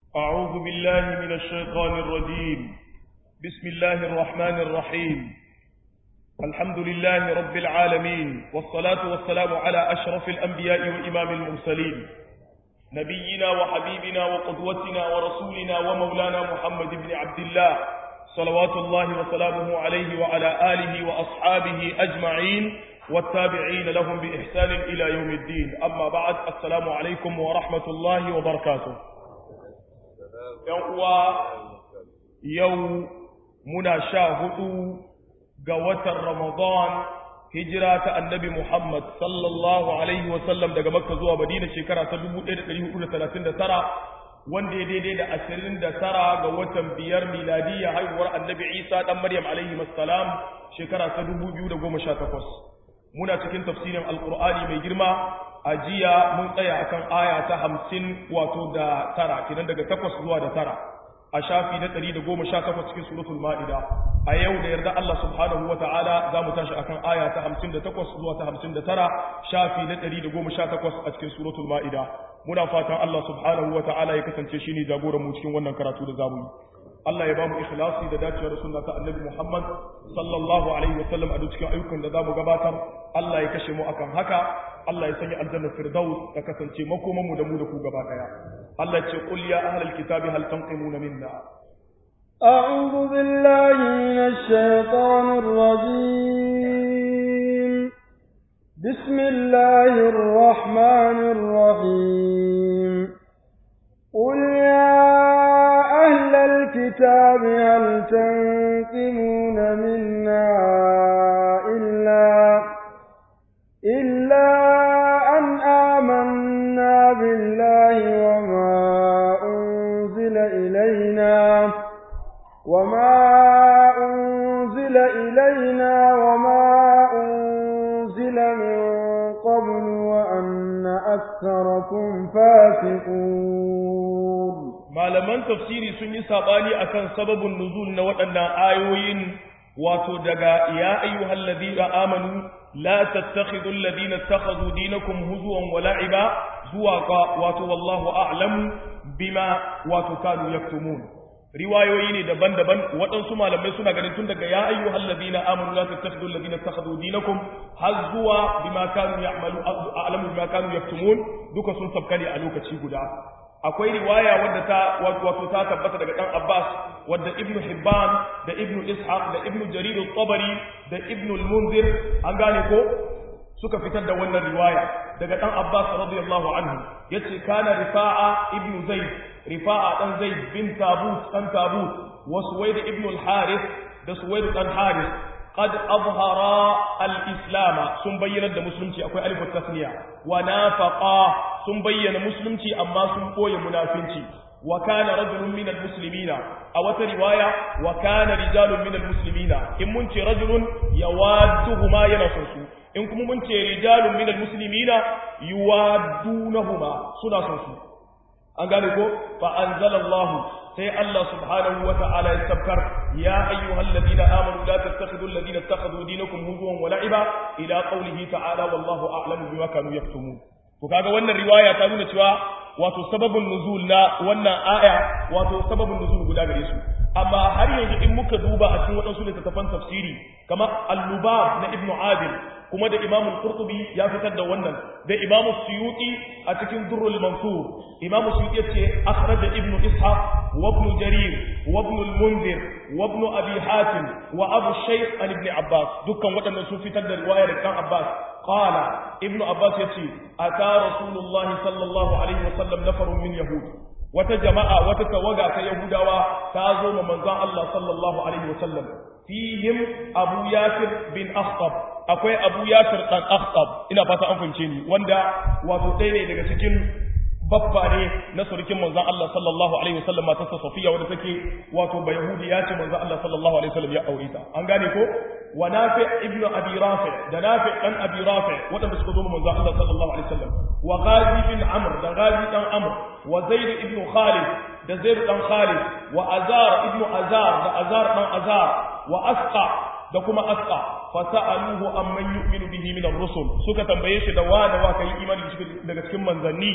أعوذ بالله من الشيطان الرجيم بسم الله الرحمن الرحيم الحمد لله رب العالمين والصلاة والسلام على أشرف الأنبياء وإمام المرسلين نبينا وحبيبنا وقدوتنا ورسولنا ومولانا محمد بن عبد الله صلوات الله وسلامه عليه وعلى آله وأصحابه أجمعين والتابعين لهم بإحسان إلى يوم الدين أما بعد السلام عليكم ورحمة الله وبركاته يوم يوم منا شاهدوا قوة رمضان هجرة النبي محمد صلى الله عليه وسلم daga Makka zuwa Madina shekara ta 1439 wanda ya daidai da 29 ga watan biyar miladiyya haihuwar Annabi Isa dan Maryam alaihi assalam shekara ta 2018 muna cikin tafsirin alkur'ani mai girma a jiya mun tsaya akan aya ta hamsin wato da tara kenan daga takwas zuwa da tara a shafi na ɗari da goma sha takwas cikin suratul ma'ida a yau da yarda Allah subhanahu wa ta'ala za mu tashi akan aya ta hamsin da takwas zuwa ta hamsin da tara shafi na ɗari da goma sha takwas a cikin suratul ma'ida muna fatan Allah subhanahu wa ta'ala ya kasance shi ne jagoran mu cikin wannan karatu da zamu yi Allah ya ba mu ikhlasi da dacewa da sunna ta Annabi Muhammad sallallahu alaihi wa sallam a duk cikin ayyukan da zamu gabatar Allah ya kashe mu akan haka Allah ya sanya aljanna firdaus ta kasance makoman mu da mu da ku gaba daya Allah ce qul ya ahlal kitabi hal tanqimuna minna أعوذ بالله من الشيطان الرجيم بسم الله الرحمن الرحيم قل يا أهل الكتاب هل تنقمون منا إلا إلا أن آمنا بالله وما أنزل إلينا وما أنزل إلينا وما أنزل من قبل وأن أكثركم فاسقون malaman tafsiri sun yi sabani akan sababin nuzul na waɗannan ayoyin wato daga ya ayyuhal ladina amanu la tattakhidul ladina ittakhadhu dinakum huzuwan wa la'iba zuwa ga wato wallahu a'lamu bima wato kanu yaktumun riwayoyi ne daban-daban waɗansu malamai suna ganin tun daga ya ayyuhal ladina amanu la tattakhidul ladina ittakhadhu dinakum har zuwa bima kanu ya'malu a'lamu bima kanu yaktumun duka sun sabkane a lokaci guda akwai riwaya wadda ta wato ta tabbata daga dan Abbas wadda Ibn Hibban da Ibn Ishaq da Ibn Jarir al-Tabari da Ibn al-Munzir an gane ko suka fitar da wannan riwaya daga dan Abbas radiyallahu anhu yace kana Rifa'a Ibn Zaid Rifa'a dan Zaid bin Tabut dan Tabut wa Suwaid Ibn al-Harith da Suwaid dan Harith قد أظهر الإسلام سن بينا دا مسلمتي أكوي ألف التثنية ونافقا سن بينا مسلمتي أما سن قوي منافنتي وكان رجل من المسلمين أو رواية وكان رجال من المسلمين إن منت رجل يوادهما ينصنسو إن كم منت رجال من المسلمين يوادونهما سنصنسو أنقالكو فأنزل الله sai Allah subhanahu wa ta'ala ya sabkar ya ayyuhal ladina amanu la tattakhidhu alladhina ittakhadhu dinakum huzuwan wa la'iba ila qawlihi ta'ala wallahu a'lamu bima kanu yaktumun to kaga wannan riwaya ta nuna cewa wato sababun nuzul na wannan aya wato sababun nuzul guda gare su amma har yanzu in muka duba a cikin waɗansu littattafan tafsiri kamar al-lubab na ibnu adil kuma da imam al-qurtubi ya fitar da wannan da imam suyuti a cikin durrul mansur imam suyuti yace akhraja ibnu ishaq wa ibn jarir wa ibn al-munzir wa ibn abi hatim wa abu shaykh an ibn abbas dukkan waɗannan sun fitar da riwaya da kan abbas qala ibnu abbas yace ata rasulullahi sallallahu alaihi wasallam nafarun min yahud wata jama'a wata tawaga ta yahudawa ta zo ma manzon Allah sallallahu alaihi wasallam fihim abu yasir bin akhtab akwai abu yasir dan akhtab ina fata an fahimce ni wanda wato ɗaya ne daga cikin babba ne na surukin manzon Allah sallallahu alaihi wasallam matarsa Safiya wadda take wato ba Yahudi ya ce manzon Allah sallallahu alaihi wasallam ya aure ta an gane ko wa Nafi ibnu Abi Rafi da Nafi dan Abi Rafi wadanda suka zo manzon Allah sallallahu alaihi wasallam wa Ghazi bin Amr da Ghazi dan Amr wa Zaid ibnu Khalid da Zaid dan Khalid wa Azar ibnu Azar da Azar dan Azar wa Asqa da kuma Asqa fasa'aluhu amman yu'minu bihi min ar-rusul suka tambaye shi da wani wa kai imani daga cikin manzanni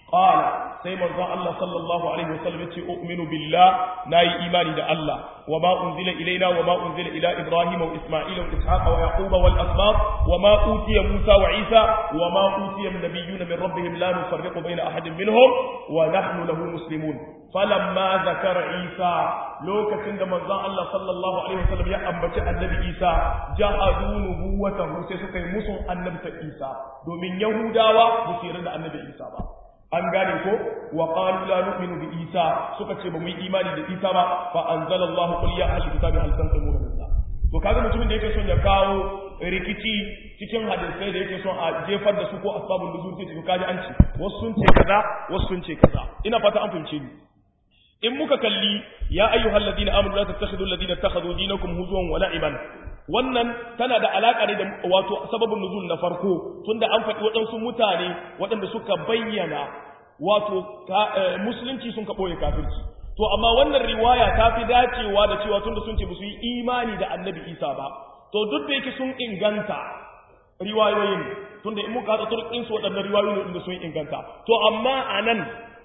qala sai manzon Allah sallallahu alaihi wasallam yace u'minu billah nayi imani da Allah wa ma unzila ilaina wa ma unzila ila ibrahima wa isma'ila wa ishaqa wa yaquba wal asbab wa ma utiya musa wa isa wa ma utiya nabiyyuna min rabbihim la nufarriqu baina ahadin minhum wa nahnu lahu muslimun falamma zakara isa lokacin da manzon Allah sallallahu alaihi wasallam ya ambaci annabi isa jahadu nubuwatahu sai suka yi musun annabta isa domin yahudawa ba su yarda da annabi isa ba an gane ko wa qalu la nu'minu bi isa suka ce ba mu yi imani da isa ba fa anzalallahu qul ya ahli kitabi hal tanqimuna minna to kaga mutumin da yake son ya kawo rikici cikin hadisai da yake son a jefar da su ko asbabun nuzul sai to kaji an ce wasu sun ce kaza wasu sun ce kaza ina fata an fahimce ni in muka kalli ya ayyuhal ladina amanu la tattakhidhu alladhina ittakhadhu dinakum huzuwan wa la'iban wannan tana da alaƙa ne da wato sababin nuzul na farko tunda an faɗi waɗansu mutane waɗanda suka bayyana wato musulunci sun ka ɓoye kafirci to amma wannan riwaya ta fi dacewa da cewa tunda sun ce ba su yi imani da annabi isa ba to duk da yake sun inganta riwayoyin tunda in muka haɗa turkin su waɗannan riwayoyin da sun inganta to amma a nan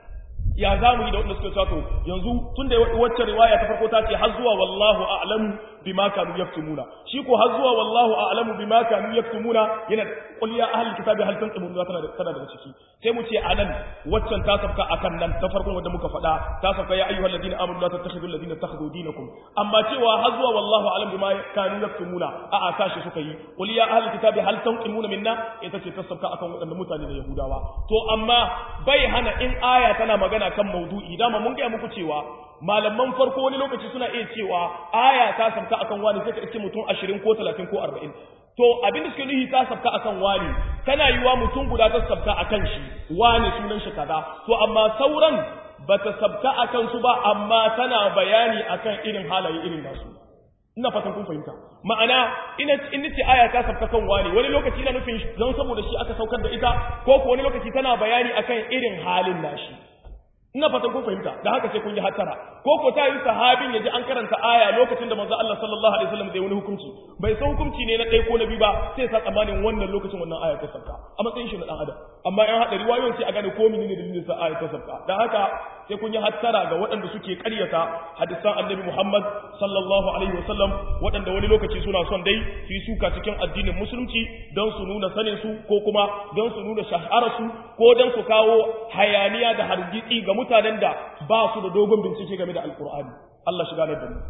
ya za mu yi da waɗanda suka cewa to yanzu tunda wacce riwaya ta farko ta ce har zuwa wallahu a'lamu bima kanu yaktumuna shi ko har zuwa wallahu a'lamu bima kanu yaktumuna yana qul ya ahli kitabi hal tanqimuna tana da tana daga ciki sai mu ce anan waccan ta safka akan nan ta farkon wanda muka faɗa ta safka ya ayyuhal ladina amanu la tattakhidul ladina takhudhu dinakum amma cewa har zuwa wallahu a'lamu bima kanu yaktumuna a a tashi suka yi qul ya ahli kitabi hal tanqimuna minna ita ce ta safka akan waɗanda mutane da yahudawa to amma bai hana in aya tana magana kan maudu'i dama mun ga muku cewa malaman farko wani lokaci suna iya cewa aya ta sabka akan wani sai ka iske mutum 20 ko 30 ko 40 to abin da suke nuhi ta sabka akan wani tana yiwa mutum guda ta sabka akan shi wani sunan shi kaza to amma sauran bata sabka akan su ba amma tana bayani akan irin halaye irin nasu ina fatan kun fahimta ma'ana ina in nace aya ta sabka kan wani wani lokaci ina nufin don saboda shi aka saukar da ita ko ko wani lokaci tana bayani akan irin halin nashi ina fatan kun fahimta da haka sai kun yi hattara ko ko ta yi sahabin ya ji an karanta aya lokacin da manzo Allah sallallahu alaihi wasallam zai wani hukunci bai san hukunci ne na ɗaya ko na biyu ba sai sa tsammanin wannan lokacin wannan aya ta sabka a matsayin shi na dan adam amma in hada riwayoyin sai a gane ko menene dalilin sa aya ta sabka dan haka sai kun yi hattara ga waɗanda suke ƙaryata hadisan annabi Muhammad sallallahu alaihi wasallam waɗanda wani lokaci suna son dai su yi suka cikin addinin musulunci don su nuna sanin su ko kuma don su nuna shahararsu ko don su kawo hayaniya da hargitsi ga mutanen da ba su da dogon bincike game da alkur'ani Allah shiga da mu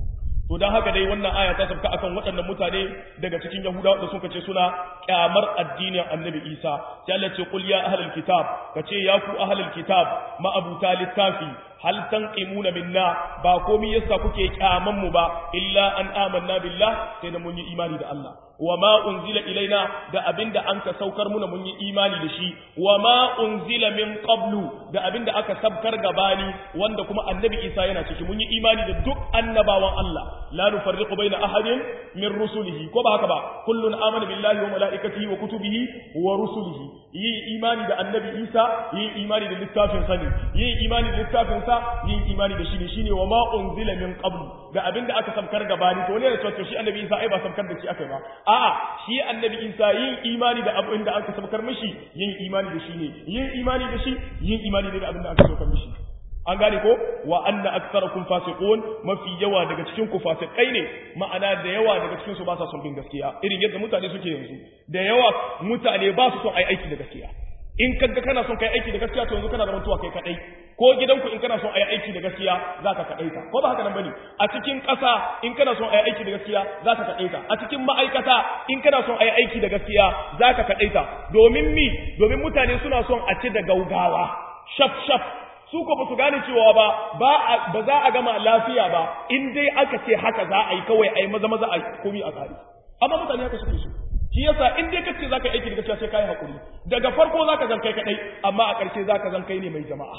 to dan haka dai wannan aya ta sabka akan waɗannan mutane daga cikin yahudawa da suka ce suna kyamar addinin annabi isa sai Allah ce qul ya ahlul kitab kace ya ku ahlul kitab ma abuta littafi hal tanqimuna minna ba komai yasa kuke kyaman mu ba illa an amanna billah sai da mun yi imani da Allah wa ma unzila ilaina da abinda an ka saukar muna mun yi imani da shi wa ma unzila min qablu da abinda aka sabkar gabani wanda kuma annabi Isa yana ciki mun yi imani da duk annabawan Allah la nufarriqu baina ahadin min rusulihi ko ba haka ba kullun amana billahi wa malaikatihi wa kutubihi wa rusulihi yi imani da annabi Isa yi imani da littafin sa ne yi imani da littafin sa yi imani da shi ne shine wa ma unzila min qablu da abinda aka sabkar gabani to ne da to shi annabi Isa ai ba sabkar da shi aka ba a'a shi annabi Isa yin imani da abin da aka sabkar mishi yin imani da shi ne yin imani da shi yin imani da abin da aka sabkar mishi an gane ko wa anna aktsarakum fasiqun mafi yawa daga cikin ku fasikai ne ma'ana da yawa daga cikin su ba sa son bin gaskiya irin yadda mutane suke yanzu da yawa mutane ba su son ai aiki da gaskiya in kaga kana son kai aiki da gaskiya to yanzu kana da mutuwa kai kadai ko gidanku in kana son ayi aiki da gaskiya zaka kadaita ko ba haka nan bane a cikin ƙasa in kana son ayi aiki da gaskiya zaka kadaita a cikin ma'aikata in kana son ayi aiki da gaskiya zaka kadaita domin mi domin mutane suna son a ci da gaugawa shaf shaf su ko ba su gane cewa ba ba ba za a gama lafiya ba in dai aka ce haka za a yi kawai a yi maza maza a komi a tsari amma mutane haka suke so shi yasa in dai kace zaka aiki da gaskiya sai kai hakuri daga farko zaka zan kai kadai amma a ƙarshe zaka zan kai ne mai jama'a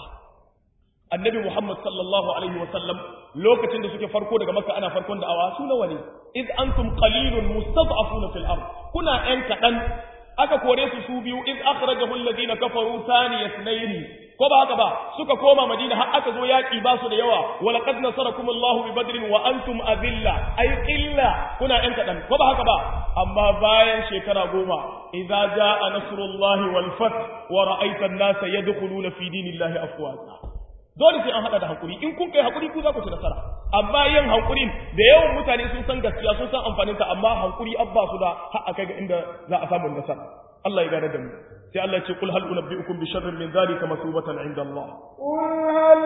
annabi Muhammad sallallahu alaihi wasallam lokacin da suke farko daga makka ana farkon da'awa su nawa ne id antum qalilun mustad'afuna fil ard kuna ɗan kaɗan aka kore su su biyu id akhrajahu alladhina kafaru thani yasnayn ko ba haka ba suka koma madina har aka zo yaki ba su da yawa walaqad nasarakumullahu bi badrin wa antum adilla ay illa kuna yan kadan ko ba haka ba amma bayan shekara goma idza jaa nasrullahi wal fath wa ra'aita an-nasa yadkhuluna fi dinillahi afwaja dole sai an hada da hakuri in kun kai hakuri ku za ku ci nasara amma yin hakurin da yawan mutane sun san gaskiya sun san amfanin ta amma hakuri abba su da har akai ga inda za a samu nasara Allah ya gane da mu sai Allah ce kul hal unabbiukum bi sharrin min zalika masubatan inda Allah qul hal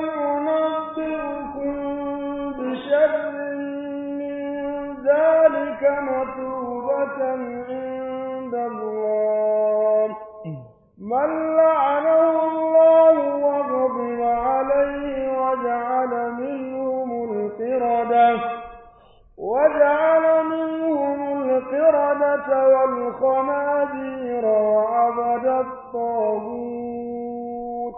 unabbiukum bi sharrin min zalika masubatan inda Allah man la'anahu Allah wa ghadiba alayhi wa ja'ala minhum al-qirada وجعل منهم القردة والخنازير وعبد الطاغوت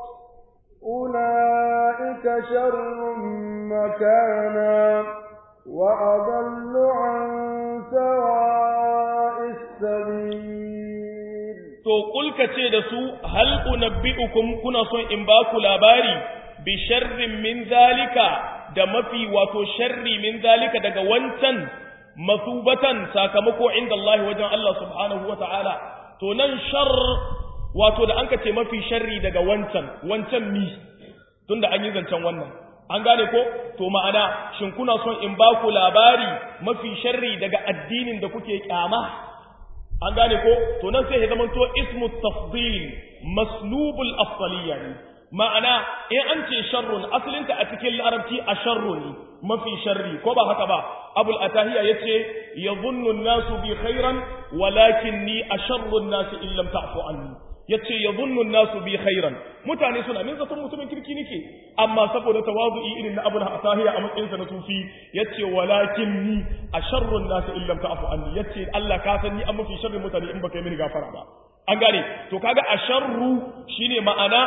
أولئك شر مكانا وأضل عن سواء السبيل to kulka ce da su hal unabbi'ukum kuna son in ba ku labari bi sharrin min zalika da mafi wato sharri min zalika daga wancan masubatan sakamako inda Allah wajen Allah subhanahu wa ta'ala to nan shar wato da an ka ce mafi sharri daga wancan wancan mi tunda an yi zancen wannan an gane ko to ma'ana shin kuna son in ba ku labari mafi sharri daga addinin da kuke kyama an gane ko to nan sai ya zama to ismu tafdil maslubul afdaliyya ne ma'ana in an ce sharrun asalinta a cikin larabci a sharru ne mafi sharri ko ba haka ba abul atahiya yace yadhunnu an-nasu bi khairan walakinni asharru an-nasi in lam ta'fu anni yace yadhunnu an-nasu bi khairan mutane suna min zaton mutumin kirki nake amma saboda tawazu'i irin na abul atahiya a matsayin sa na sufi yace walakinni asharru an-nasi in lam ta'fu anni yace Allah ka san ni an mafi sharri mutane in baka yi mini gafara ba an gane to kaga asharru shine ma'ana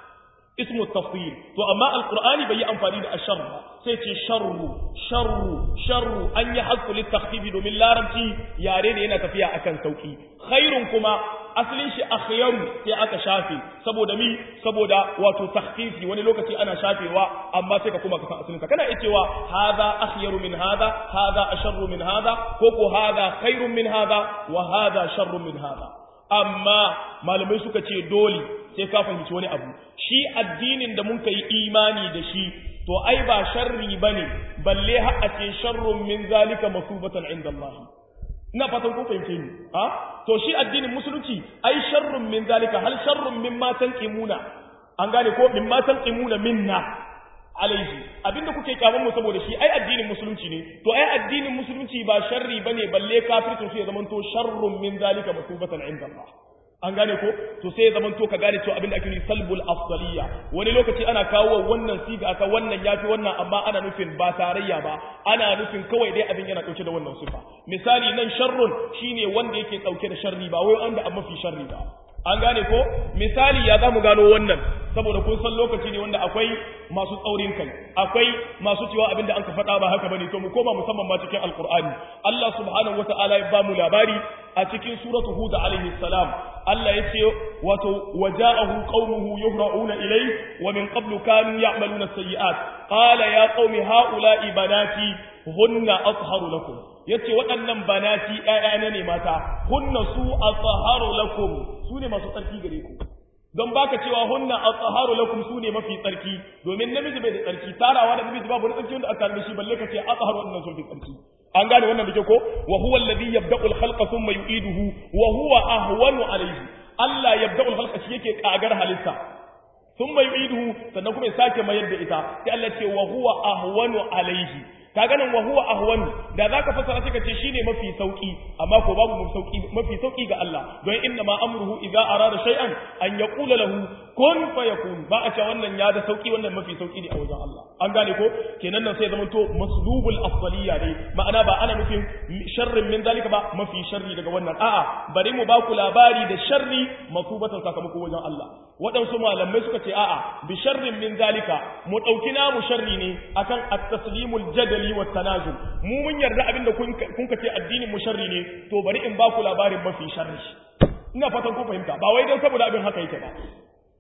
ismu tafsir to amma alqur'ani bai yi amfani da ashar ba sai ce sharru sharru sharru an yi hasku litakhfifi domin larabci yare ne yana tafiya akan sauki khairun kuma asalin shi akhyaru sai aka shafe saboda mi saboda wato takhfifi wani lokaci ana shafewa amma sai ka kuma ka san asalin sa kana cewa hadha akhyaru min hadha hadha asharru min hadha ko ko hadha khairun min hadha wa hadha sharrun min hadha amma malamai suka ce dole sai ka fahimci wani abu shi addinin da mun yi imani da shi to ai ba sharri bane balle har a ce sharrun min zalika masubatan inda Allah ina fatan kun fahimce ni ha to shi addinin musulunci ai sharrun min zalika hal sharrun mimma tanqimuna an gane ko mimma tanqimuna minna alaihi abinda kuke kyaman mu saboda shi ai addinin musulunci ne to ai addinin musulunci ba sharri bane balle kafircin su ya zamanto sharrun min zalika masubatan inda Allah an gane ko to sai ya zamanto ka gane cewa abinda ake nufi salbul afdaliya wani lokaci ana kawo wannan siga aka wannan yafi wannan amma ana nufin ba tarayya ba ana nufin kawai dai abin yana dauke da wannan sifa misali nan sharrun shine wanda yake dauke da sharri ba wai wanda an mafi sharri ba an gane ko misali ya zamu gano wannan saboda kun san lokaci ne wanda akwai masu tsaurin kai akwai masu cewa abin da an ka faɗa ba haka bane to mu koma musamman ma cikin alqur'ani Allah subhanahu wata'ala ya bamu labari a cikin suratu hud alaihi salam Allah yace wato waja'ahu qaumuhu yuhra'una ilayhi wa min qablu kanu ya'maluna sayyi'at qala ya qaumi ha'ula'i banati hunna atharu lakum yace waɗannan banati ƴaƴana ne mata hunna su atharu lakum su ne masu tsarki gare ku don baka cewa hunna atharu lakum su ne mafi tsarki domin namiji bai da tsarki tarawa da namiji babu wani tsarki wanda aka da shi balle ka ce atharu wannan sun fi tsarki an gane wannan dake ko wa huwa alladhi yabda'u al-khalqa thumma yu'iduhu wa huwa ahwanu alayhi Allah yabda'u al-khalqa shi yake kagar halitta thumma yu'iduhu sannan kuma ya sake mayar da ita sai Allah ce wa huwa ahwanu alayhi ka ganin wa huwa ahwanu da zaka fasara sai ka ce shine mafi sauki amma ko babu mafi sauki mafi sauki ga Allah don inna ma amruhu idza arada shay'an an yaqula lahu kun fayakun ba a ce wannan ya da sauki wannan mafi sauki ne a wajen Allah an gane ko kenan nan sai zaman to maslubul afdaliyya ne ma'ana ba ana nufin sharrin min zalika ba mafi sharri daga wannan a'a bari mu ba ku labari da sharri masubatan sakamako wajen Allah waɗansu malamai suka ce a'a bi sharrin min zalika mu ɗauki namu sharri ne akan at-taslimul jadali wa tanazul mu mun yarda abinda kun ka ce addinin mu sharri ne to bari in ba ku labarin mafi sharri ina fatan kun fahimta ba wai dan saboda abin haka yake ba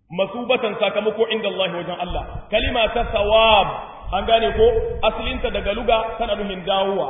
masubatan sakamako inda Allah wajen Allah kalima ta sawab an gane ko asalinta daga luga tana nufin dawowa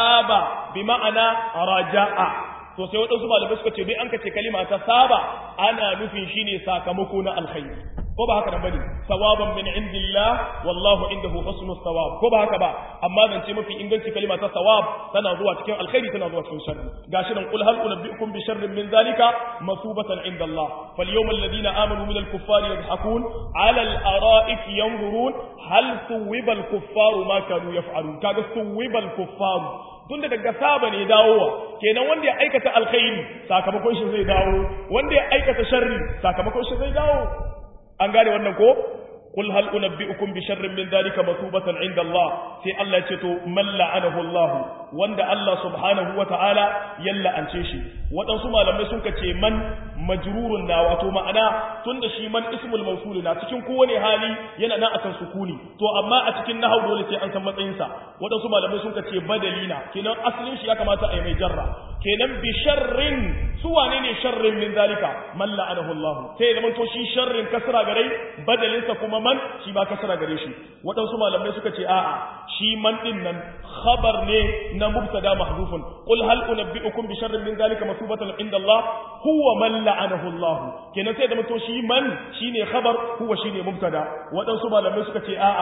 saba bi ma'ana raja'a to sai waɗansu malamai suka ce bai an kace kalima ta saba ana nufin shine sakamako na alkhairi ko ba haka nan bane sawaban min indillah wallahu indahu husnul thawab ko ba haka ba amma zan ce mafi inganci kalima ta sawab tana zuwa cikin alkhairi tana zuwa cikin sharri gashi nan qul hal unabbiukum bi sharrin min zalika masubatan inda Allah fal yawmal ladina amanu min al kuffari yadhakun ala al ara'ik yanzurun hal suwiba al kuffaru ma kanu yaf'alun kaga suwiba al kuffaru tunda daga saba ne dawowa kenan wanda ya aikata alkhairi sakamakon shi zai dawo wanda ya aikata sharri sakamakon shi zai dawo an gane wannan ko qul hal unabbiukum bi sharrin min dhalika masubatan inda Allah sai Allah ya ce to man la'anahu Allah wanda Allah subhanahu wa ta'ala ya la'ance shi waɗansu malamai sun ce man majrurun na wato ma'ana tunda shi man ismul mawsul na cikin kowane hali yana nan akan sukuni to amma a cikin nahwu dole sai an san matsayin sa waɗansu malamai sun ce badalina kenan asalin shi ya kamata a yi mai jarra kenan bi sharrin su wane ne sharrin min zalika man la'anahu Allah sai zaman to shi sharrin kasra gare badalin sa kuma man shi ba kasra gare shi waɗansu malamai suka ce a'a shi man din nan khabar ne na mubtada mahdhufun qul hal unabbiukum bi sharrin min zalika masubatan inda Allah huwa man la'anahu Allah kenan sai zaman to shi man shine khabar huwa shine mubtada waɗansu malamai suka ce a'a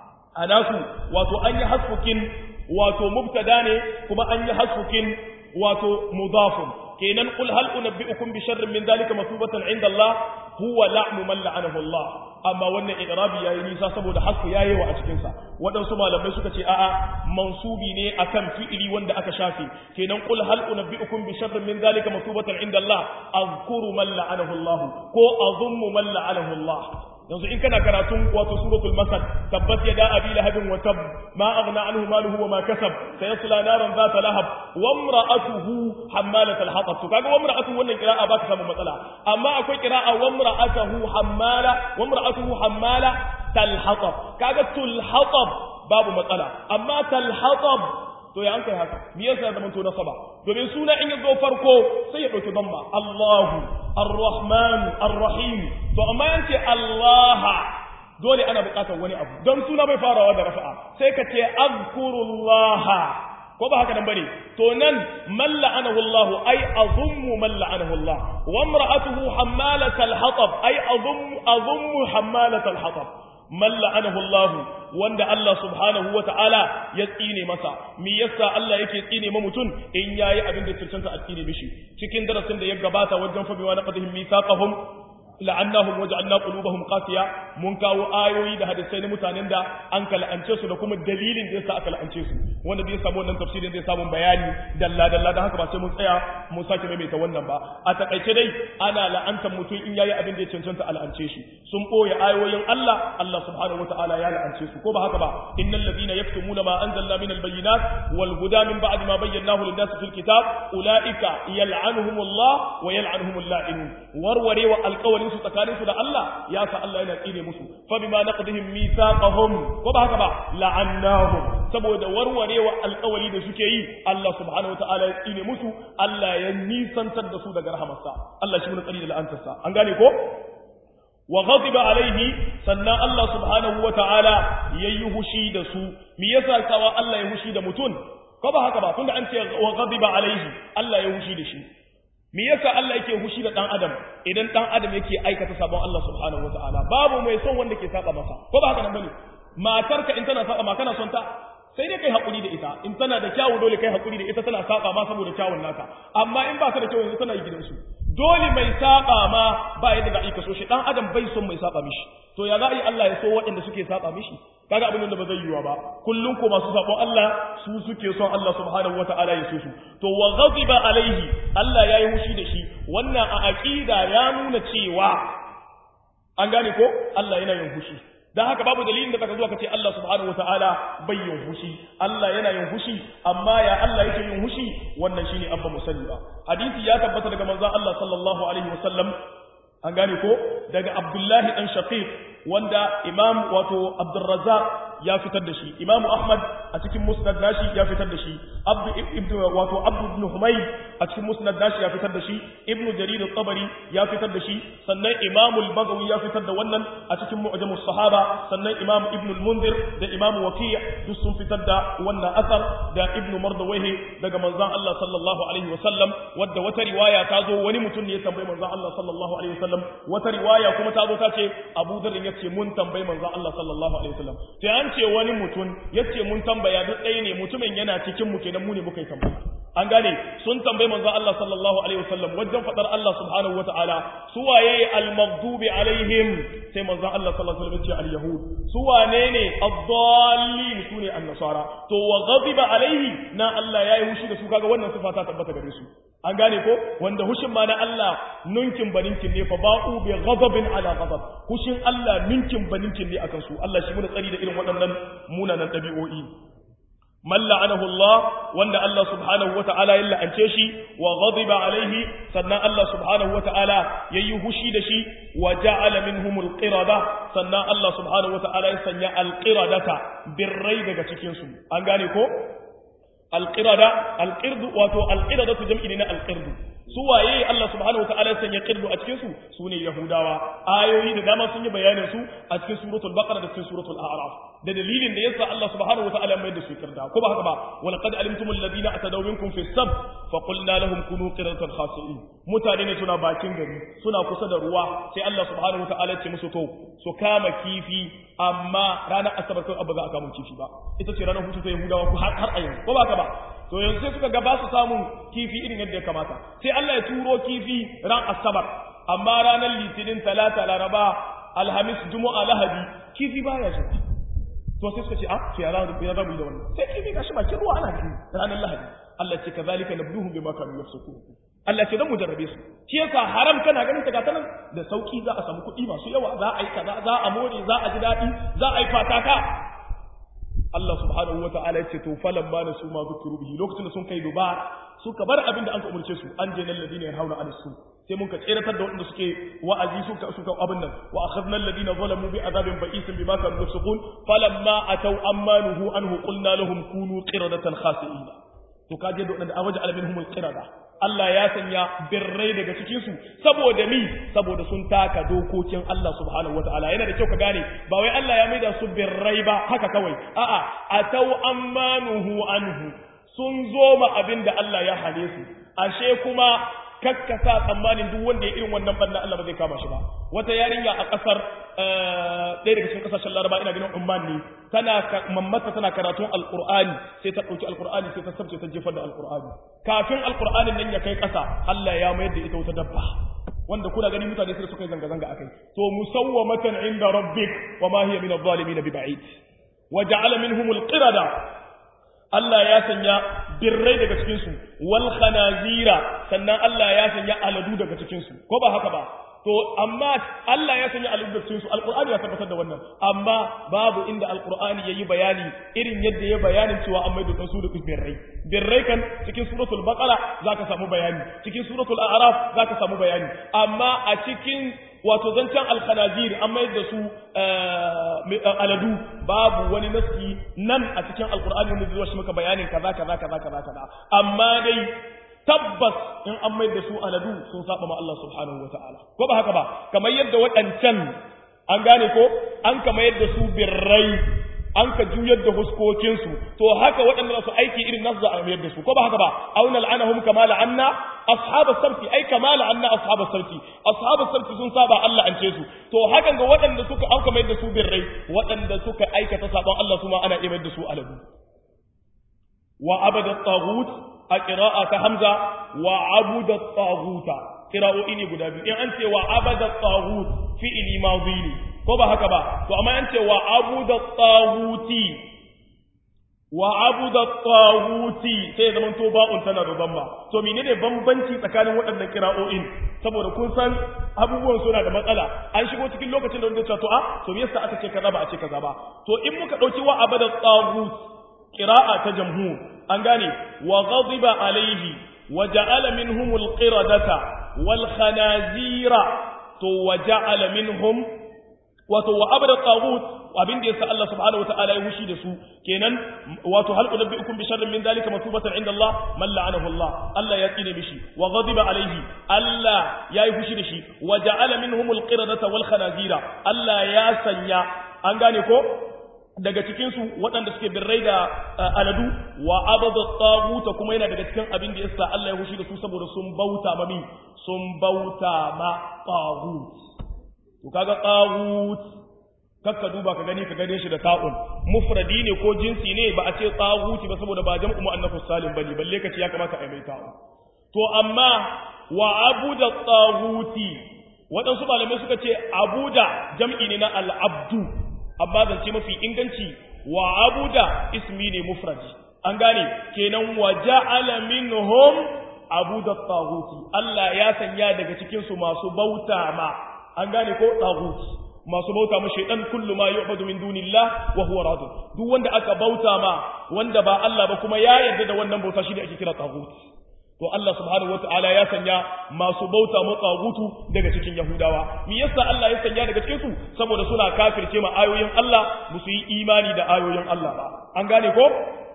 anasu wato an yi hasfukin wato mubtada ne kuma an yi hasfukin wato mudafun kenan qul hal unabbiukum bi sharrin min dhalika masubatan inda Allah huwa la'nu man la'anahu Allah amma wannan idrabi yayi nisa saboda hasku yayi wa a cikin sa wadansu malamai suka ce a'a mansubi ne akan fi'ili wanda aka shafe kenan qul hal unabbiukum bi sharrin min dhalika masubatan inda Allah azkuru man la'anahu Allah ko azummu man la'anahu Allah yanzu in kana karatun wato suratul masad tabbat yada abi lahabin wa tab ma aghna anhu maluhu wa ma kasab sayasla naran zata lahab wa imra'atuhu hammalat al-hatab to kaga wa imra'atuhu wannan qira'a ba ta samu matsala amma akwai qira'a wa imra'atuhu hammala wa imra'atuhu hammala tal-hatab kaga tul-hatab babu matsala amma tal-hatab to ya an kai haka me yasa ya zamanto nasaba domin suna in ya zo farko sai ya dauki damma Allahu Ar-Rahman Ar-Rahim to amma yance Allah dole ana bukatar wani abu don suna bai farawa da rafa'a sai ka ce azkurullah ko ba haka nan bane to nan man la'anahu Allah ay azummu man la'anahu Allah wa imra'atuhu hammalatal hatab ay azummu azummu hammalatal hatab man la'anahu Allah wanda Allah subhanahu wa ta'ala ya tsine masa me yasa Allah yake tsine ma mutum in yayi abin da cancanta a tsine mishi cikin darasin da ya gabata wajen fa biwa naqadhim mithaqahum la'annahum waja'alna qulubahum qasiya mun kawo ayoyi da hadisai na mutanen da an kala'ance su da kuma dalilin da yasa aka la'ance su wanda zai samu wannan tafsirin zai samu bayani dalla dalla da haka ba sai mun tsaya mun sake maimaita wannan ba a takaice dai ana la'antar mutum in yayi abin da ya cancanta a la'ance shi sun boye ayoyin Allah Allah subhanahu wataala ya la'ance su ko ba haka ba innal ladina yaktumuna ma anzalna min albayyinat wal huda min ba'di ma bayyanahu lin-nas fil kitab ulaika yal'anuhumullah wa yal'anuhumul la'inun warwarewa alqawlin su tsakanin su da Allah ya sa Allah yana tsine musu fa bima naqdihim mithaqahum ko ba haka ba la'annahum saboda warwarewa alƙawari da suke yi Allah subhanahu wataala ya tsine musu Allah ya nisantar da su daga rahamarsa Allah shi mun tsari da la'antarsa an gane ko wa ghadiba alaihi sannan Allah subhanahu wataala yayi hushi da su me yasa kawa Allah ya hushi da mutun ko ba haka ba tunda an ce wa ghadiba alaihi Allah ya hushi da shi me yasa Allah yake hushi da dan adam idan dan adam yake aikata sabon Allah subhanahu wataala babu mai son wanda ke saba masa ko ba haka nan bane matarka in tana saba ma kana son ta sai dai kai hakuri da ita in tana da kyawu dole kai hakuri da ita tana saba ma saboda kyawun naka amma in ba ta da kyau yanzu tana yi gidansu dole mai saba ma ba yadda da ika so shi dan adam bai son mai saba mishi to ya za a yi Allah ya so waɗanda suke saba mishi kaga abin da ba zai yiwa ba kullum ko masu sabon Allah su suke son Allah subhanahu wata'ala ya so su to wa ghadiba alaihi Allah yayi hushi da shi wannan a aqida ya nuna cewa an gane ko Allah yana yin hushi dan haka babu dalilin da zaka zo ka ce Allah subhanahu wataala bai yin hushi Allah yana yin hushi amma ya Allah yake yin hushi wannan shine abba musali ba hadisi ya tabbata daga manzon Allah sallallahu alaihi wasallam an gane ko daga Abdullahi dan Shaqiq wanda Imam wato Abdurrazzaq ya fitar da shi imamu ahmad a cikin musnad nashi ya fitar da shi abdu ibn wato abdu ibn humayd a cikin musnad nashi ya fitar da shi ibn jarir at-tabari ya fitar da shi sannan imamu al-bagawi ya fitar da wannan a cikin mu'jam sahaba sannan imamu ibn al-munzir da imamu waqi' duk sun fitar da wannan asar da ibn mardawayhi daga manzon Allah sallallahu alaihi wasallam wadda wata riwaya ta zo wani mutum ne ya tambayi manzon Allah sallallahu alaihi wasallam wata riwaya kuma ta zo ta ce Abu Dharr yace mun tambayi manzon Allah sallallahu alaihi wasallam sai an ce wani mutum yace mun tambaya duk ɗaya ne mutumin yana cikin mu kenan mu ne muka yi tambaya an gane sun tambayi manzon Allah sallallahu alaihi wasallam wajen fadar Allah subhanahu wataala su waye al-maghdubi alaihim sai manzon Allah sallallahu alaihi wasallam ya ce al-yahud su wane ne ad-dallin su ne an-nasara to wa ghadiba alaihi na Allah yayi hushi da su kaga wannan sifa ta tabbata gare su an gane ko wanda hushin ma na Allah nunkin baninkin ne fa ba'u bi ghadabin ala ghadab hushin Allah ninkin baninkin ne akan su Allah shi mu da tsari da irin waɗannan munanan ɗabi'o'i man la'anahu Allah wanda Allah subhanahu wata'ala ya la'ance shi wa ghadiba alaihi sannan Allah subhanahu wata'ala yayi hushi da shi wa ja'ala minhumul qirada sannan Allah subhanahu wata'ala ya sanya alqiradata birrai daga cikin su an gane ko alqirada alqirdu wato alqiradatu jam'i ne na alqirdu su waye Allah subhanahu wataala ya sanya qirdu a cikin su sune yahudawa ayoyi da dama sun yi bayanin su a cikin suratul baqara da cikin suratul a'raf da dalilin da yasa Allah subhanahu wataala mai da su kirda ko ba haka ba wal qad alimtumul ladina atadaw minkum fi sab fa qulna lahum kunu qiradatan khasi'in mutane ne suna bakin gari suna kusa da ruwa sai Allah subhanahu wataala ya ce musu to su kama kifi amma ranar asabar kan abu za a kama kifi ba ita ce ranar hutu ta yahudawa har har a yanzu ko ba haka ba to yanzu sai suka ga ba su samun kifi irin yadda ya kamata sai Allah ya turo kifi ran asabar amma ranar litinin talata laraba alhamis juma'a lahadi kifi baya zuwa to sai suka ce a to ya za mu yi da wannan sai kifi gashi bakin ruwa ana gani ranar lahadi Allah ce kazalika nabluhum bima kanu yafsukun Allah ce dan mu jarrabe su shi yasa haram kana ganin ta gata nan da sauki za a samu kuɗi masu yawa za a yi kaza za a more za a ji daɗi za a yi fataka Allah subhanahu wata'ala ya ce to falan ba na su ma zukiru bihi lokacin da sun kai duba suka bar abin da an ka umarce su an je nan ladina hauna an su sai mun ka tseratar da waɗanda suke wa'azi suka suka abin nan wa akhadna alladina zalamu bi azabin ba'isin bima kanu yafsukun falamma ataw ammanuhu anhu qulna lahum kunu qiradatan khasi'in to kaje da waɗanda awaja alaminhum alqirada Allah ya sanya birrai daga cikinsu saboda mi saboda sun taka dokokin Allah subhanahu wataala yana da kyau ka gane ba wai Allah ya maida su birrai ba haka kawai a'a atau ammanuhu anhu sun zo ma abin da Allah ya hane su ashe kuma kakkasa tsammanin duk wanda ya irin wannan banna Allah ba zai kama shi ba wata yarinya a kasar ɗaya daga cikin kasashen Laraba ina ganin Umman ne tana mammata tana karatun Alqur'ani sai ta ɗauki Alqur'ani sai ta sabce ta jefar da Alqur'ani kafin Alqur'anin nan ya kai ƙasa Allah ya mayar da ita wata dabba wanda kuna gani mutane sai suka yi zanga-zanga akai to musawwamatan inda rabbik wa ma hiya min adh-dhalimin bi ba'id wa ja'ala minhum al-qirada Allah ya sanya birrai daga cikinsu wal khanazira sannan Allah ya sanya aladu daga cikinsu ko ba haka ba to amma Allah ya sanya aladu daga cikinsu alqur'ani ya tabbatar da wannan amma babu inda alqur'ani yayi bayani irin yadda ya bayanin cewa an maido su da birrai birrai kan cikin suratul baqara zaka samu bayani cikin suratul a'raf zaka samu bayani amma a cikin wato zancen alkhanazir an mayar da su aladu babu wani naski nan a cikin alkur'ani wanda zai shi maka bayanin kaza kaza kaza kaza kaza amma dai tabbas in an mayar da su aladu sun saba ma Allah subhanahu wataala ko ba haka ba kamar yadda waɗancan an gane ko an kamar yadda su birrai an ka juyar da huskokinsu to haka waɗanda su aiki irin nasu za a mayar da su ko ba haka ba auna la'anahum kama la'anna ashabas sarfi ai kama la'anna ashabas sarfi ashabas sarfi sun saba Allah an ce su to hakan ga waɗanda suka an ka mayar da su birrai waɗanda suka aikata saban Allah su ma ana iya mayar da su aladu wa abada taghut a qira'a ta hamza wa abuda taghuta qira'o'i ne guda biyu in an ce wa abada taghut fi'ili madhi ne ko ba haka ba to amma an ce wa abuda taghuti wa abuda taghuti sai ya zama to ba'un tana da bamba to menene bambanci tsakanin waɗannan qira'o'in saboda kun san abubuwan suna da matsala an shigo cikin lokacin da wanda ya ce to a to me yasa aka ce kaza ba a ce kaza ba to in muka dauki wa abada taghut qira'a ta jamhur an gane wa ghadiba alaihi wa ja'ala minhum alqiradata wal khanazira to wa ja'ala minhum wato wa abada tagut abin da yasa Allah subhanahu wataala ya hushi da su kenan wato hal unabbiukum bi sharrin min zalika masubatan inda Allah man la'anahu Allah Allah ya tsine mishi wa ghadiba alaihi Allah ya yi hushi da shi wa ja'ala minhum alqiradata wal khanazira Allah ya sanya an gane ko daga cikin su waɗanda suke birrai da aladu wa abada taguta kuma yana daga cikin abin da yasa Allah ya hushi da su saboda sun bauta mami sun bauta ma tagut to kaga tsagut kakka duba ka gani ka gane shi da ta'un mufradi ne ko jinsi ne ba a ce tsaguti ba saboda ba jam'u muannathus salim bane balle ka ce ya kamata a mai ta'un to amma wa abuda tsaguti waɗansu malamai suka ce abuda jam'i ne na al'abdu amma zance mafi inganci wa abuda ismi ne mufradi an gane kenan wa ja'ala minhum abuda tsaguti Allah ya sanya daga cikin su masu bauta ma an gane ko tagut masu bauta ma shaytan kullu ma yu'badu min dunillah wa huwa rad duk wanda aka bauta ma wanda ba Allah ba kuma ya yarda da wannan bauta shi ne ake kira tagut to Allah subhanahu wataala ya sanya masu bauta ma tagutu daga cikin yahudawa me yasa Allah ya sanya daga cikin su saboda suna kafirce ma ayoyin Allah musu yi imani da ayoyin Allah ba an gane ko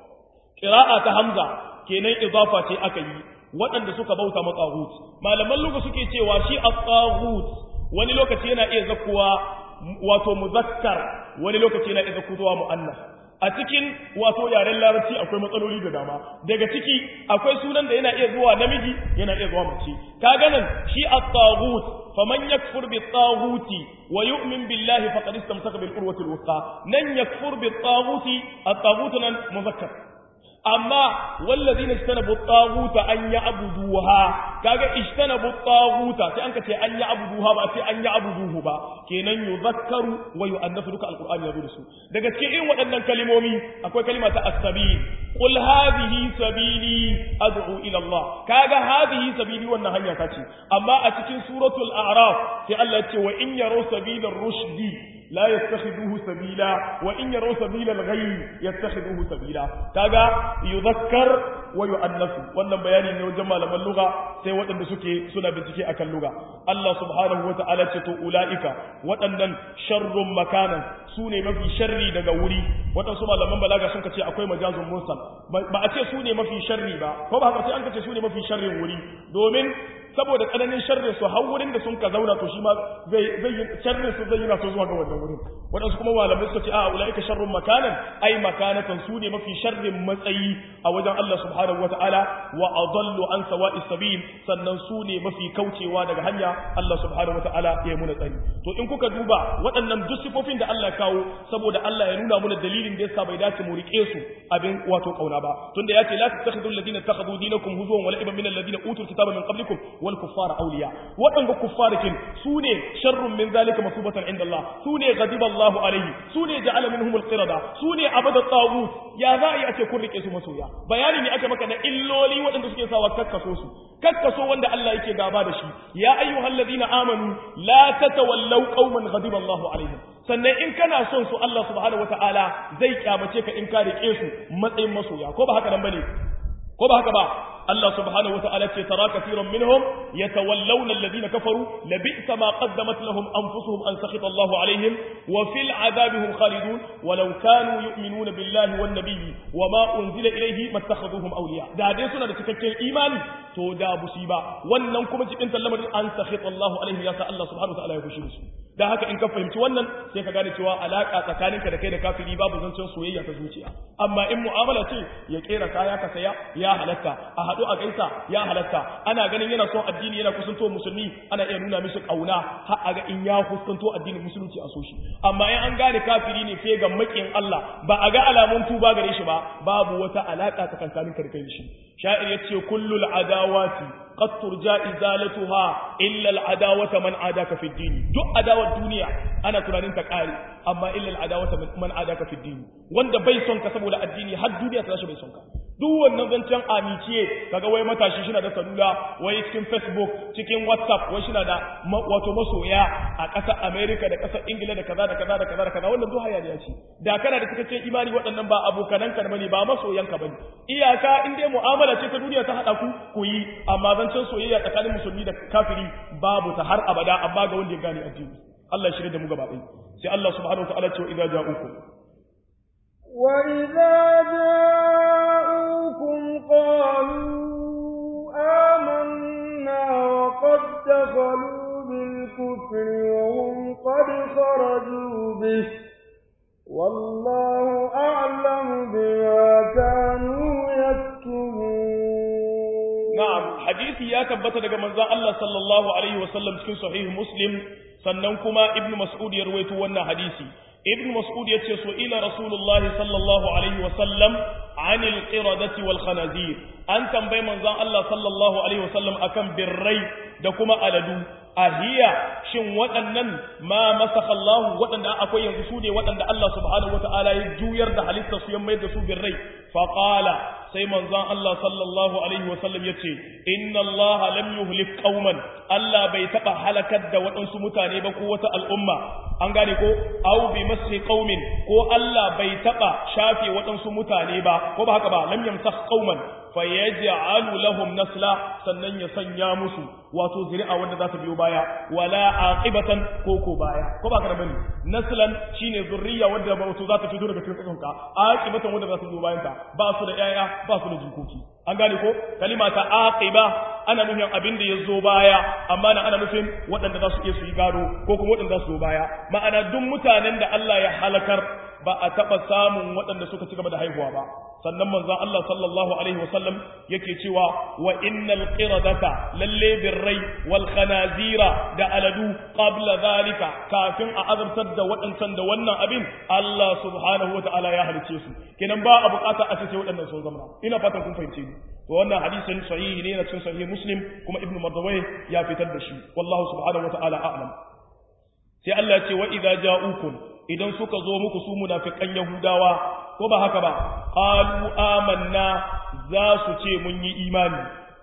qira'a ta hamza kenan idafa ce aka yi waɗanda suka bauta ma tagut malaman lugu suke cewa shi at-tagut wani lokaci yana iya zakuwa wato muzakkar wani lokaci yana iya zakuwa mu'annas a cikin wato yaren larabci akwai matsaloli da dama daga ciki akwai sunan da yana iya zuwa namiji yana iya zuwa mace kaga nan shi at-taghut faman yakfur bit-taghuti wa yu'min billahi faqad istamsaka bil urwati al-wuthqa nan yakfur bit-taghuti at-taghut nan muzakkar amma wallazina istanabu at-taghuta an ya'buduha kaga istanabu at-taghuta sai an ka ce an ya'buduha ba sai an ya'buduhu ba kenan yuzakkaru wa yu'annasu duka alqur'ani ya zo da su daga cikin irin waɗannan kalimomi akwai kalima ta as-sabil qul hadhihi sabili ad'u ila Allah kaga hadhihi sabili wannan hanya ta ce amma a cikin suratul a'raf sai Allah ya ce wa in yaraw sabila rushdi لا يتخذوه سبيلا وإن يروا سبيل الغي يتخذوه سبيلا كاغا يذكر ويؤنث wannan bayani ne wajen malaman lugha sai waɗanda suke suna bincike akan lugha Allah subhanahu wata'ala ce to ulaika waɗannan sharrun makanan su ne mafi sharri daga wuri waɗansu malaman balaga sun kace akwai majazun mursal ba a ce su ne mafi sharri ba ko ba haka sai an kace su ne mafi sharrin wuri domin saboda tsananin sharrin su har wurin da sun ka zauna to shi ma zai zai sharrin su zai yana so zuwa ga wannan wurin wadansu kuma malamai suka ce a ulaika sharrun makanan ai makanatan su ne mafi sharrin matsayi a wajen Allah subhanahu wataala wa adallu an sawa'i sabil sannan su ne mafi kaucewa daga hanya Allah subhanahu wataala ya muna tsari to in kuka duba waɗannan duk sifofin da Allah kawo saboda Allah ya nuna muna dalilin da yasa bai dace mu rike su abin wato kauna ba tunda ya ce la tattakhidul ladina takhadhu dinakum huzuwan wa la'iban min alladhina utul kitaba min qablikum wal kuffara awliya waɗanda kuffarikin su ne sharrun min zalika masubatan inda Allah su ne ghadiba Allahu alaihi su ne ja'ala minhum al-qirada su ne abada tagut ya za a yi a ce kun rike su masoya bayani ne aka maka na illoli waɗanda suke sawa kakkaso su kakkaso wanda Allah yake gaba da shi ya ayyuhal ladina amanu la tatawallaw qauman ghadiba Allahu alaihim sannan in kana son su Allah subhanahu wataala zai kyamace ka in ka rike su matsayin masoya ko ba haka nan bane ko ba haka ba Allah subhanahu wata'ala ce tara kafiran minhum yatawallawna alladhina kafaru labi'sa ma qaddamat lahum anfusuhum an sakhita Allahu alaihim wa fil adabi hum khalidun walau kanu yu'minuna billahi wan nabiyyi wama unzila ilayhi mattakhaduhum awliya da dai suna da cikakken imani to da musiba wannan kuma cikin lamarin an sakhita Allahu alaihim ya sa Allah subhanahu wata'ala ya fushi su da haka in ka fahimci wannan sai ka gane cewa alaka tsakaninka da kai da kafiri babu zancen soyayya ta zuciya amma in mu'amala ce ya kera kaya ka saya ya halatta a haɗu a gaisa ya halatta ana ganin yana son addini yana kusanto musulmi ana iya nuna mishi kauna har a ga in ya kusanto addinin musulunci a so shi amma in an gane kafiri ne sai ga makiyin Allah ba a ga alamun tuba gare shi ba babu wata alaka tsakaninka da kai shi sha'ir yace kullul adawati قد ترجى إزالتها إلا العداوة من عاداك في الدين دو عداوة الدنيا أنا تنانين تقاري أما إلا العداوة من عاداك في الدين وان دا بيسون كسبو لا الديني حد دنيا تلاشى بيسون duk wannan zancen amiciye kaga wai matashi shi na da salula wai cikin facebook cikin whatsapp wai shi na da wato masoya a ƙasar america da ƙasar ingila da kaza da kaza da kaza da kaza wannan duk hayaniya ce da kana da cikakken imani waɗannan ba abokananka bane ba masoyanka bane iyaka in dai mu'amala ce ta duniya ta haɗa ku ku yi amma zancen soyayya tsakanin musulmi da kafiri babu ta har abada amma ga wanda ya gane addini Allah shirye da mu gaba ɗaya sai Allah subhanahu wa ta'ala ce wa idza ja'ukum wa idza ja'ukum qalu amanna wa qad dakhalu bil kufri wa hum qad kharaju bih والله أعلم بما كانوا يكتبون نعم حديثي يا تبت daga manzon Allah sallallahu alaihi wasallam cikin sahih muslim sannan kuma ibn mas'ud ya rawaito wannan hadisi ibn mas'ud yace so ila rasulullah sallallahu alaihi wasallam anil qiradati wal khanazir an tambayi manzon Allah sallallahu alaihi wasallam akan birrai da kuma aladu ahiya shin waɗannan ma masakha Allah waɗanda akwai yanzu su ne waɗanda Allah subhanahu wataala ya juyar da halittar su ya mai da su birrai fa qala sai manzon Allah sallallahu alaihi wasallam yace inna Allah lam yuhlik qauman Allah bai taba halakar da waɗansu mutane ba ko wata al'umma an gane ko aw bi mashi qaumin ko Allah bai taba shafe waɗansu mutane ba ko ba haka ba lam yamsakh qauman fayaj'alu lahum nasla sannan ya sanya musu wato zuri'a wanda za ta biyo baya wala aqibatan ko ko baya ko ba ka bane naslan shine zurriya wanda ba wato za ta fito daga cikin tsakonka aqibatan wanda za ta biyo bayan ka ba su da yaya ba su da jikoki an gane ko kalima ta aqiba ana nufin abin da ya zo baya amma na ana nufin waɗanda za su iya su yi gado ko kuma waɗanda za su zo baya ma'ana duk mutanen da Allah ya halakar ba a taɓa samun waɗanda suka ci gaba da haihuwa ba sannan manzon Allah sallallahu alaihi wasallam yake cewa wa innal qiradata lalle birrai wal khanazira da aladu qabla zalika kafin a azabtar da waɗancan da wannan abin Allah subhanahu wataala ya halice su kenan ba a bukata a ce waɗannan sun zama ina fatan kun fahimce ni to wannan hadisin sahihi ne na cikin sahih muslim kuma ibnu mardawai ya fitar da shi wallahu subhanahu wataala a'lam sai Allah ya ce wa idza ja'ukum idan suka zo muku su munafikan yahudawa ko ba haka ba qalu amanna za su ce mun yi imani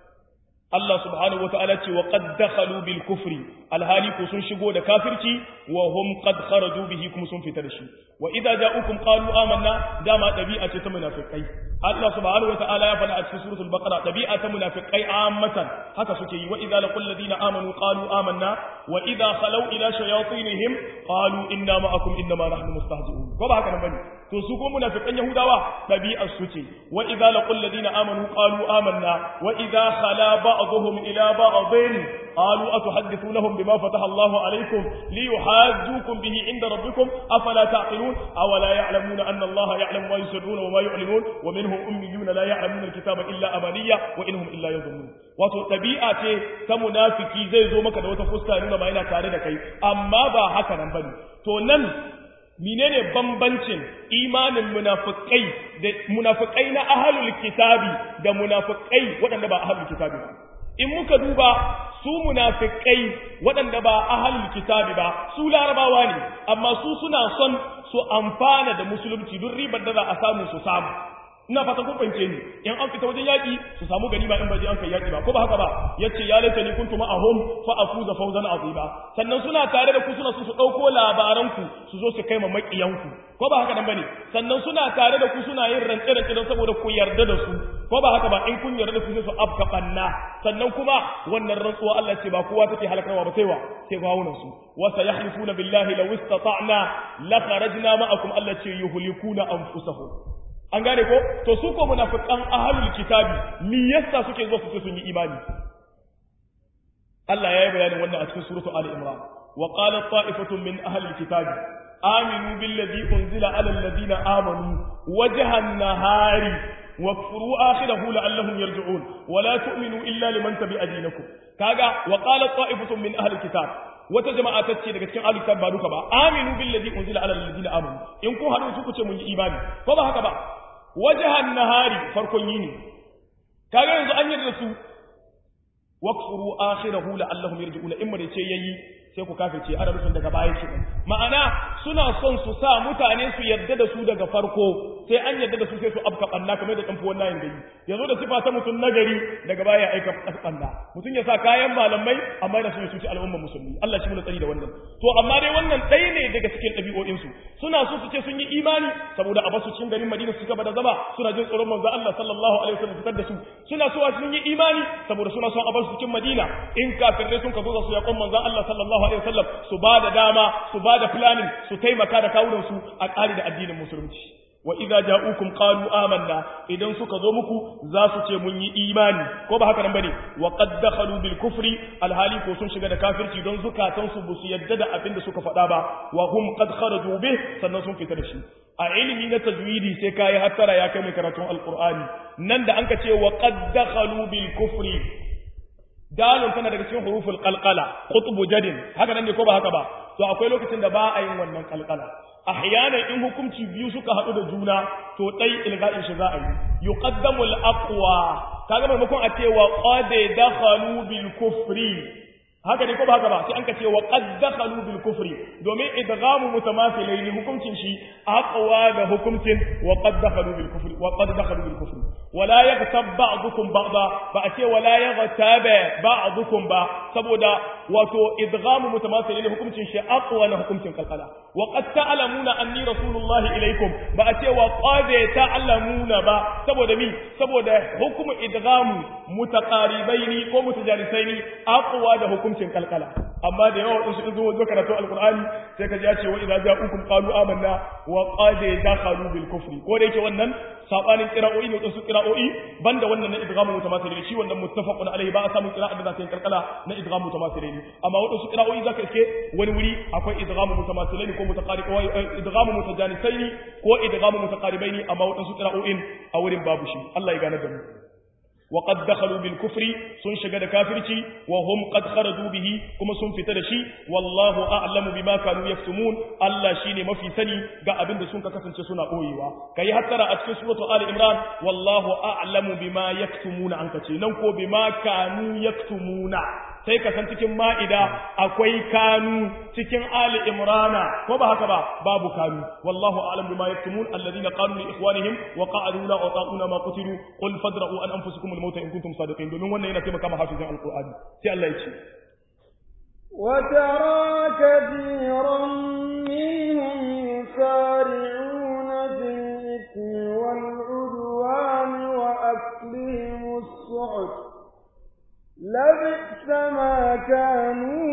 Allah subhanahu wata'ala ce wa qad dakhalu bil kufri alhali ku sun shigo da kafirci wa hum qad kharaju bihi kuma sun fita da shi wa idza ja'ukum qalu amanna dama dabi'a ce ta munafikai Allah subhanahu wata'ala ya faɗa a cikin suratul baqara dabi'a ta munafikai ammatan haka suke yi wa idza laqul ladina amanu qalu amanna wa idza khalu ila shayatinihim qalu inna ma'akum inma nahnu mustahzi'un ko ba haka nan bane to su ko munafikan yahudawa dabi'ar su ce wa idza laqul ladina amanu qalu amanna wa idza khala ba'dhum ila ba'dhin qalu atuhaddithunahum bima fataha Allahu alaykum liyuhajjukum bihi inda rabbikum afala ta'qilun aw la ya'lamuna anna Allah ya'lamu ma yusirruna wa ma yu'linun wa minhum ummiyuna la ya'lamuna alkitaba illa amaniya wa inhum illa yadhunnun wato dabi'a ce ta munafiki zai zo maka da wata fuska nuna ma yana tare da kai amma ba haka nan bane to nan menene bambancin imanin munafikai da munafikai na ahlul kitabi da munafikai waɗanda ba ahlul kitabi ba in muka duba su munafikai waɗanda ba ahlul kitabi ba su larabawa ne amma su suna son su amfana da musulunci duk ribar da za a samu su samu ina fatan kun fahimce ni in an fita wajen yaki su samu ganima in baje an kai yaki ba ko ba haka ba yace ya laita ni kuntu ma'ahum fa afuza fawzan azima sannan suna tare da ku suna su su dauko labaran ku su zo su kai ma makiyan ku ko ba haka nan bane sannan suna tare da ku suna yin rance rance don saboda ku yarda da su ko ba haka ba in kun yarda da su sai su afka banna sannan kuma wannan rantsuwa Allah ce ba kowa take halakarwa ba sai wa sai gawunan su wa sayahlifuna billahi law istata'na la kharajna ma'akum Allah ce yuhlikuna anfusahum an gane ko to su ko munafiqan ahlul kitabi me yasa suke zuwa su ce sun yi imani Allah ya yi bayanin wannan a cikin suratu Ali Imran wa qala ta'ifatun min ahlil kitabi aminu billadhi unzila ala alladhina amanu wajhan nahari واكفروا آخره لعلهم يرجعون ولا تؤمنوا إلا لمن تبع دينكم كاغا وقال طائفة من أهل الكتاب wata jama'a ta ce daga cikin ahlul ba duka ba aminu billazi unzila ala alladhina amanu in ku hadu ku ce mun yi imani ko ba haka ba wajhan nahari farkon yini kaga yanzu an yarda su waqfuru akhirahu la'allahum yarji'una in mare ce yayi sai ku kafirce ana rufin daga baya shi ma'ana suna son su sa mutane su yarda da su daga farko sai an yarda da su sai su afka banna kamar da ɗanfi wannan gari yazo da sifa ta mutum nagari daga baya ya aika banna mutum ya sa kayan malamai amma yana so ya cuci al'ummar musulmi Allah shi mun tsari da wannan to amma dai wannan ɗaya ne daga cikin ɗabi'o'in su suna so su ce sun yi imani saboda a basu cikin garin Madina su gaba da zama suna jin tsoron manzo Allah sallallahu alaihi wasallam fitar da su suna so sun yi imani saboda suna son a basu cikin Madina in kafirai sun ka zo su yaƙon manzo Allah sallallahu sallallahu alaihi wasallam su ba da dama su ba da planning su taimaka da kawunan su a ƙari da addinin musulunci wa idza ja'ukum qalu amanna idan suka zo muku za su ce mun yi imani ko ba haka nan bane wa qad dakhalu bil kufri alhali ko sun shiga da kafirci don zukatan su bu su yadda da abin da suka faɗa ba wa hum qad kharaju bih sannan sun fita da shi a ilimi na tajwidi sai kai hattara ya kai mai karatun alqur'ani nan da anka ce wa qad dakhalu bil kufri dalon tana daga cikin huruful qalqala qutbu jadin haka nan ne ko ba haka ba to akwai lokacin da ba a yin wannan qalqala ahyanan in hukunci biyu suka haɗu da juna to ɗai ilga'in shi za a yi yuqaddamu al-aqwa kaga maimakon a ce wa qad dakhalu bil kufri haka ne ko ba haka ba sai an ka ce wa qad dakhalu bil kufri domin idghamu mutamathilaini hukuncin shi aqwa da hukuncin wa qad dakhalu bil kufri wa qad dakhalu bil kufri wala yaghtab ba'dukum ba'da ba a ce wala yaghtab ba'dukum ba saboda wato idghamu mutamathilaini hukuncin shi aqwa na hukuncin kalkala wa qad ta'lamuna anni rasulullahi ilaikum ba a ce wa qad ta'lamuna ba saboda mi saboda hukumu idghamu mutaqaribaini ko mutajalisaini aqwa da hukuncin kalkala amma da yawa wasu in zo zo karatu alqur'ani sai ka ji ya ce wa idza ja'ukum qalu amanna wa qad dakhalu bil kufri ko da yake wannan sabanin qira'o'i ne wasu qira'o'i banda wannan na idghamu mutamathil shi wannan muttafaqun alaihi ba a samu qira'a da za ta yi kalkala na idghamu mutamathil amma wasu qira'o'i zaka iske wani wuri akwai idghamu mutamathilaini ko mutaqarib idghamu mutajanisaini ko idghamu mutaqaribaini amma wasu qira'o'in a wurin babu shi Allah ya gane da mu وقد دخلوا بالكفر سن شغد كافرتي وهم قد خرجوا به كما سن فتا دشي والله اعلم بما كانوا يكتمون الله شيني mafi sani ga abin da sun ka kasance suna boyewa kai hattara a cikin suratu ali imran wallahu a'lamu bima yaktumuna an kace nan ko bima kanu yaktumuna sai ka san cikin ma'ida akwai kanu cikin ali imrana ko ba haka ba babu kanu wallahu a'lam bima yaktumun alladhina qalu li ikhwanihim wa qa'adu la ata'una ma qutilu qul fadra'u an anfusikum al-mauta in kuntum sadiqin domin wannan yana taimaka ma hafizin alqur'ani sai Allah ya ce وترى كثيرا منهم يسارعون في الإثم والعدوان وأكلهم السحت لبئس ما كانوا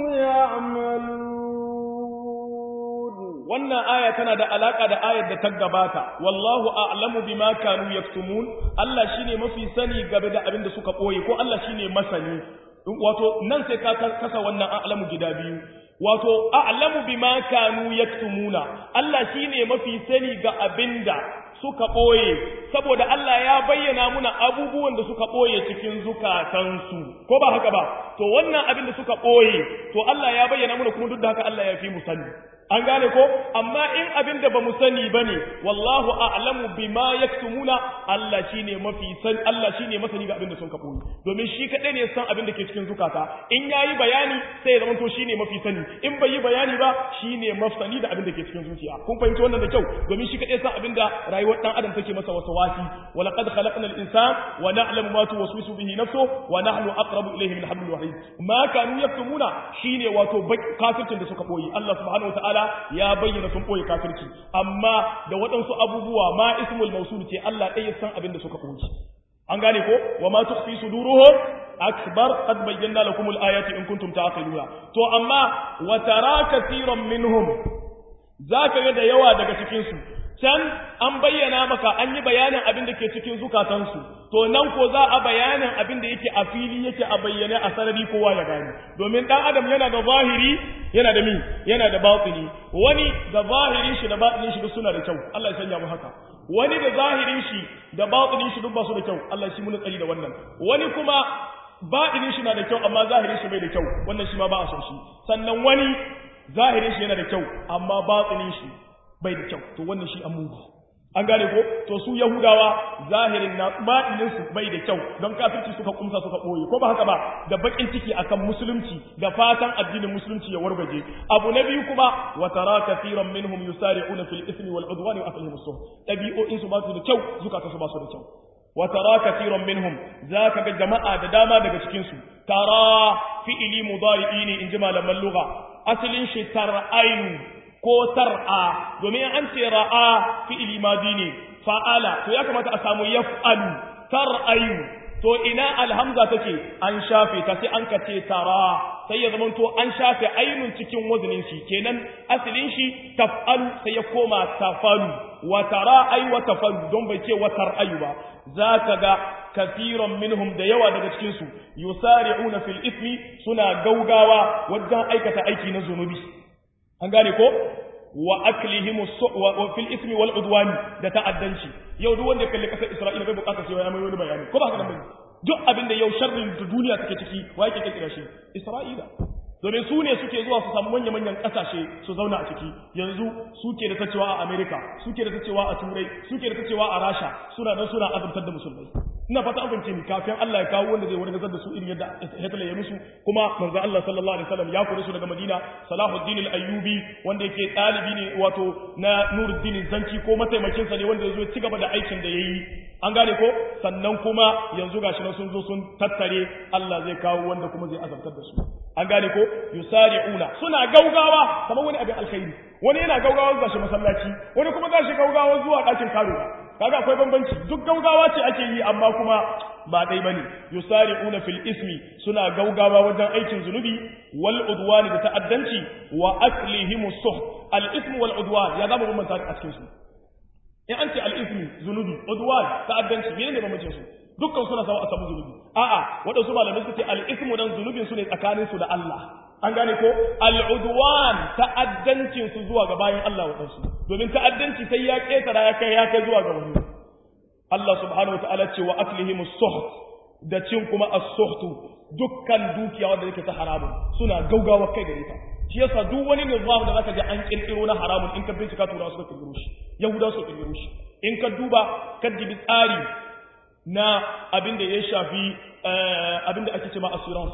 يعملون wannan aya tana da alaka da ayar da ta gabata wallahu a'lamu bima kanu yaktumun Allah shine mafi sani game da abin da suka boye ko Allah shine masani wato nan sai ka kasa wannan a'lamu gida biyu wato a'lamu bima kanu yaktumuna Allah shine mafi sani ga abinda suka ɓoye saboda Allah ya bayyana muna abubuwan da suka ɓoye cikin zukatansu ko ba haka ba to wannan abin da suka ɓoye to Allah ya bayyana muna kuma duk da haka Allah ya fi mu sani an gane ko amma in abin da ba mu sani ba ne wallahu a'lamu bima yaktumuna Allah shine mafi san Allah shine masani ga abin da sun ka ɓoye domin shi kaɗai ne san abin da ke cikin zukata in yayi bayani sai ya zama to shine mafi sani in bai yi bayani ba shine mafsani da abin da ke cikin zuciya kun fahimci wannan da kyau domin shi kaɗai san abin da rayuwar rayuwar dan adam take masa wasawasi wa laqad khalaqna al-insana wa na'lamu ma tuwaswisu bihi nafsuhu wa nahnu aqrabu ilayhi min hablil wahid ma kanu yaktumuna shine wato kafircin da suka boye Allah subhanahu wa ta'ala ya bayyana sun boye kafirci amma da waɗansu abubuwa ma ismul mawsul ce Allah ɗaya san abin da suka boye an gane ko wa ma tukhfi suduruhum akbar qad bayyana lakum al-ayati in kuntum ta'qiluna to amma wa tara katiran minhum zaka ga da yawa daga cikin su can an bayyana maka an yi bayanin abin da ke cikin zukatansu to nan ko za a bayanin abin da yake a fili yake a bayyane a sarari kowa ya gani domin dan adam yana da zahiri yana da mi yana da batini wani da zahirin shi da batinin shi duk suna da kyau Allah ya sanya mu haka wani da zahirin shi da batinin shi duk ba su da kyau Allah shi mun tsari da wannan wani kuma batinin shi na da kyau amma zahirin shi bai da kyau wannan shi ma ba a son shi sannan wani zahirin shi yana da kyau amma batinin shi bai da kyau to wannan shi an mugu an gane ko to su yahudawa zahirin na baɗinin su bai da kyau don kafirci suka kumsa suka ɓoye ko ba haka ba da bakin ciki akan musulunci da fatan addinin musulunci ya wargaje abu na biyu kuma wa tara kafiran minhum yusari'una fil ismi wal udwan wa aklihim as dabi'o'in su ba su da kyau zukata su ba su da kyau wa tara kafiran minhum zaka ga jama'a da dama daga cikin su tara fi'ili mudari'i ne in ji malaman lugha asalin shi tar'ainu ko tar'a domin an ce ra'a fi'ili madi ne fa'ala to ya kamata a samu yaf'alu tar'ayu to ina alhamza take an shafe ta sai an kace tara sai ya zamanto an shafe ainun cikin wazanin shi kenan asalin shi taf'alu sai ya koma tafalu wa tara ay wa tafalu don bai ce wa tar'ayu ba zaka ga kafiran minhum da yawa daga cikin su yusari'una fil ismi suna gaugawa wajen aikata aiki na zunubi an gane ko wa aklihim wa fil ismi wal udwani da ta'addanci yau duk wanda ya kalli kasar Isra'ila bai bukatar cewa ya mai wani bayani ko ba haka nan bane duk abin da yau sharrin da duniya take ciki wa yake kirkira shi Isra'ila domin su ne suke zuwa su samu manya-manyan ƙasashe su zauna a ciki yanzu suke da ta cewa a Amerika suke da ta cewa a Turai suke da ta cewa a Rasha suna nan suna azabtar da musulmai ina fata an fahimce ni kafin Allah ya kawo wanda zai wargazar da su irin yadda Hitler ya musu kuma manzo Allah sallallahu alaihi wasallam ya kore su daga Madina Salahuddin al-Ayyubi wanda yake ɗalibi ne wato na Nuruddin Zanki ko mataimakin sa ne wanda ya zo ci gaba da aikin da yayi an gane ko sannan kuma yanzu gashi nan sun zo sun tattare Allah zai kawo wanda kuma zai azabtar da su an gane ko yusari'una suna gaugawa kamar wani abin alkhairi wani yana gaugawa zuwa shi masallaci wani kuma za shi gaugawa zuwa ɗakin karuwa kaga akwai bambanci duk gaugawa ce ake yi amma kuma ba dai bane yusari'una fil ismi suna gaugawa wajen aikin zunubi wal udwani da ta'addanci wa aklihim suh al ismu wal udwan ya zama bambanta a cikin su in an ce al ismi zunubi udwan ta'addanci menene bambancin su dukkan suna sawa a samu zunubi a'a waɗansu malamai suke al-ismu dan zunubin su ne tsakanin su da Allah an gane ko al-udwan ta'addancin su zuwa ga bayan Allah waɗansu domin ta'addanci sai ya ketara ya kai ya kai zuwa ga wani Allah subhanahu wataala ce wa aklihim as-suht da cin kuma as-suhtu dukkan dukiya wanda yake ta haramun suna gaugawa kai gare ta shi yasa duk wani nizam da zaka ji an kirkiro na haramun in ka bincika tura suka kirkiro shi yahuda suka kirkiro shi in ka duba ka dibi tsari na abin da ya shafi abin da ake ce ma assurance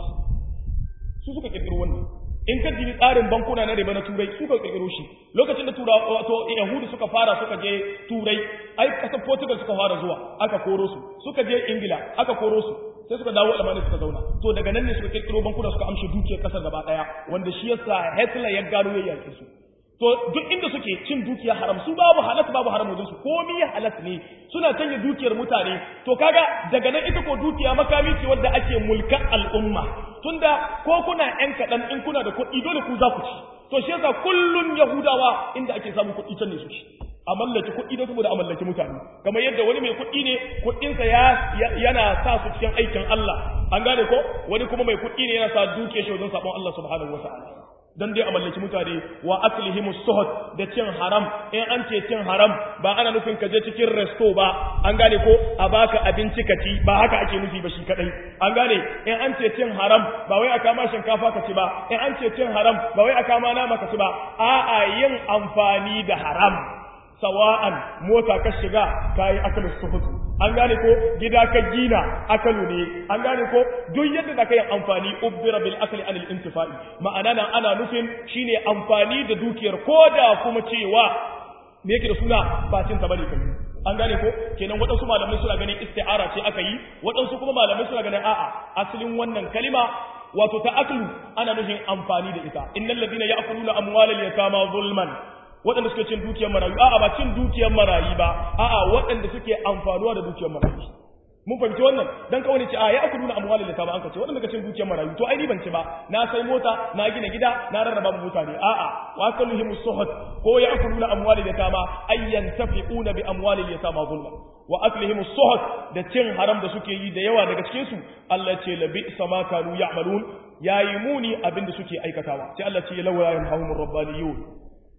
su suka kirkiro wannan in ka jibi tsarin bankuna na riba na turai suka kirkiro shi lokacin da tura wato yahudu suka fara suka je turai ai kasar portugal suka fara zuwa aka koro su suka je ingila aka koro su sai suka dawo alamani suka zauna to daga nan ne suka kirkiro bankuna suka amshi dukiyar kasar gaba daya wanda shi yasa hitler ya gano ya yake su to duk inda suke cin dukiya haram su babu halas babu haram wajen su komai halas ne suna canje dukiyar mutane to kaga daga nan ita ko dukiya makami ce wanda ake mulkan al'umma tunda ko kuna yan kaɗan in kuna da kuɗi dole ku za ku ci to shi yasa kullun yahudawa inda ake samun kuɗi can ne su ci a mallaki kuɗi don saboda a mallaki mutane kamar yadda wani mai kuɗi ne kuɗinsa ya yana sa su cikin aikin Allah an gane ko wani kuma mai kuɗi ne yana sa dukiyar shi wajen sabon Allah subhanahu wata'ala dan dai a mallaki mutane wa aklihim suhud da cin haram in an ce cin haram ba ana nufin ka je cikin resto ba an gane ko a baka abinci ka ci ba haka ake nufi ba shi kadai an gane in an ce cin haram ba wai a kama shinkafa ka ci ba in an ce cin haram ba wai a kama nama ka ci ba a'a yin amfani da haram sawa'an mota ka shiga kayi akalin suhutu an gane ko gida ka gina akalu ne an gane ko duk yadda da kai amfani ubbira bil akli anil intifa'i ma'ana nan ana nufin shine amfani da dukiyar koda kuma cewa me yake da suna ba cin ta bane kai an gane ko kenan waɗansu malamai suna ganin isti'ara ce aka yi waɗansu kuma malamai suna ganin a'a asalin wannan kalima wato ta aklu ana nufin amfani da ita innal ladina ya'kuluna amwalal yatama zulman waɗanda suke cin dukiyar marayu a'a ba cin dukiyar marayu ba a'a waɗanda suke amfanuwa da dukiyar marayu mun fahimci wannan dan kawai ne ce a ya aku nuna amwalin da ba an kace waɗanda ka cin dukiyar marayu to ai ni ban ci ba na sai mota na gina gida na rarraba mu mutane a'a wa kaluhim suhud ko ya aku nuna amwalin da ba ayyan tafiquna bi amwalil yatama zulma wa aklihim suhud da cin haram da suke yi da yawa daga cikin su Allah ce labi sama kanu ya'malun yayi muni abinda suke aikatawa sai Allah ce lawla yanhahumur rabbaniyun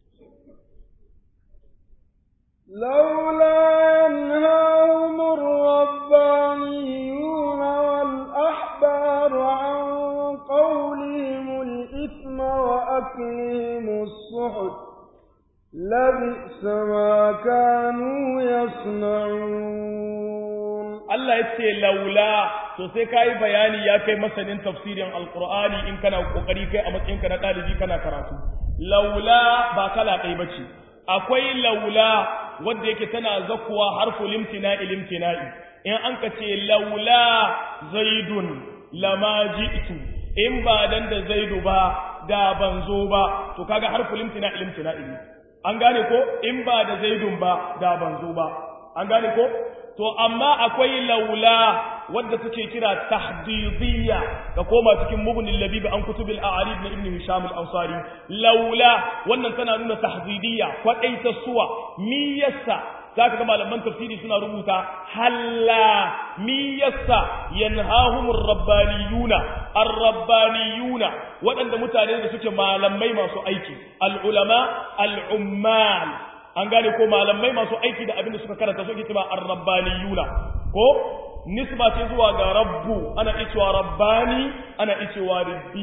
لولا ينهاهم الربانيون والأحبار عن قولهم الإثم وأكلهم السحت لبئس ما كانوا يصنعون Allah ya ce laula to sai ka yi bayani ya kai masanin tafsirin alkur'ani in kana kokari kai a matsayinka na ɗalibi kana karatu laula ba kala ɗaya ba ce akwai laula wadda yake tana zakuwa harfu limtina'i limtina'i in an ka ce laula zaidun lama ji'tu in ba dan da zaidu ba da ban zo ba to kaga harfu limtina'i limtina'i an gane ko in ba da zaidun ba da ban zo ba an gane ko to amma akwai laula wadda suke kira tahdidiyya ka koma cikin mubnil labib an kutubil a'arib na ibn hisham al-ansari laula wannan tana nuna tahdidiyya kwadaita suwa mi yassa zaka ga malaman tafsiri suna rubuta halla mi yassa yanhahumur rabbaniyuna ar-rabbaniyuna waɗanda mutane da suke malamai masu aiki al-ulama al-ummal an gane ko malamai masu aiki da abin da suka karanta suke cewa ar-rabbaniyuna ko nisba ce zuwa ga rabbu ana icewa rabbani ana icewa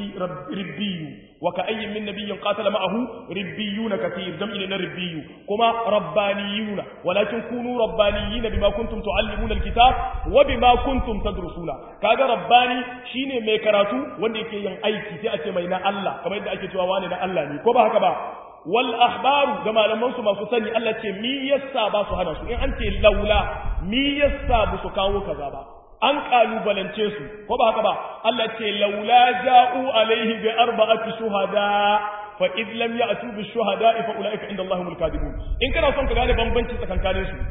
ribbiyu wa ka ayyin min nabiyyin qatala ma'ahu ribbiyuna kathir jam'i na ribbiyu kuma rabbaniyuna walakin kunu rabbaniyina bima kuntum tuallimuna alkitab wa bima kuntum tadrusuna kaga rabbani shine mai karatu wanda yake yin aiki sai a ce mai na Allah kamar yadda ake cewa wani na Allah ne ko ba haka ba wal ahbaru ga malaman su masu sani Allah ce mi yassa ba su hana su in an ce laula mi yassa ba su kawo kaza ba an kalubalance su ko ba haka ba Allah ce laula ja'u alaihi bi arba'ati shuhada fa id lam ya'tu bi shuhada fa ulaika inda Allahumul kadibun in kana son ka gane bambanci tsakankanin su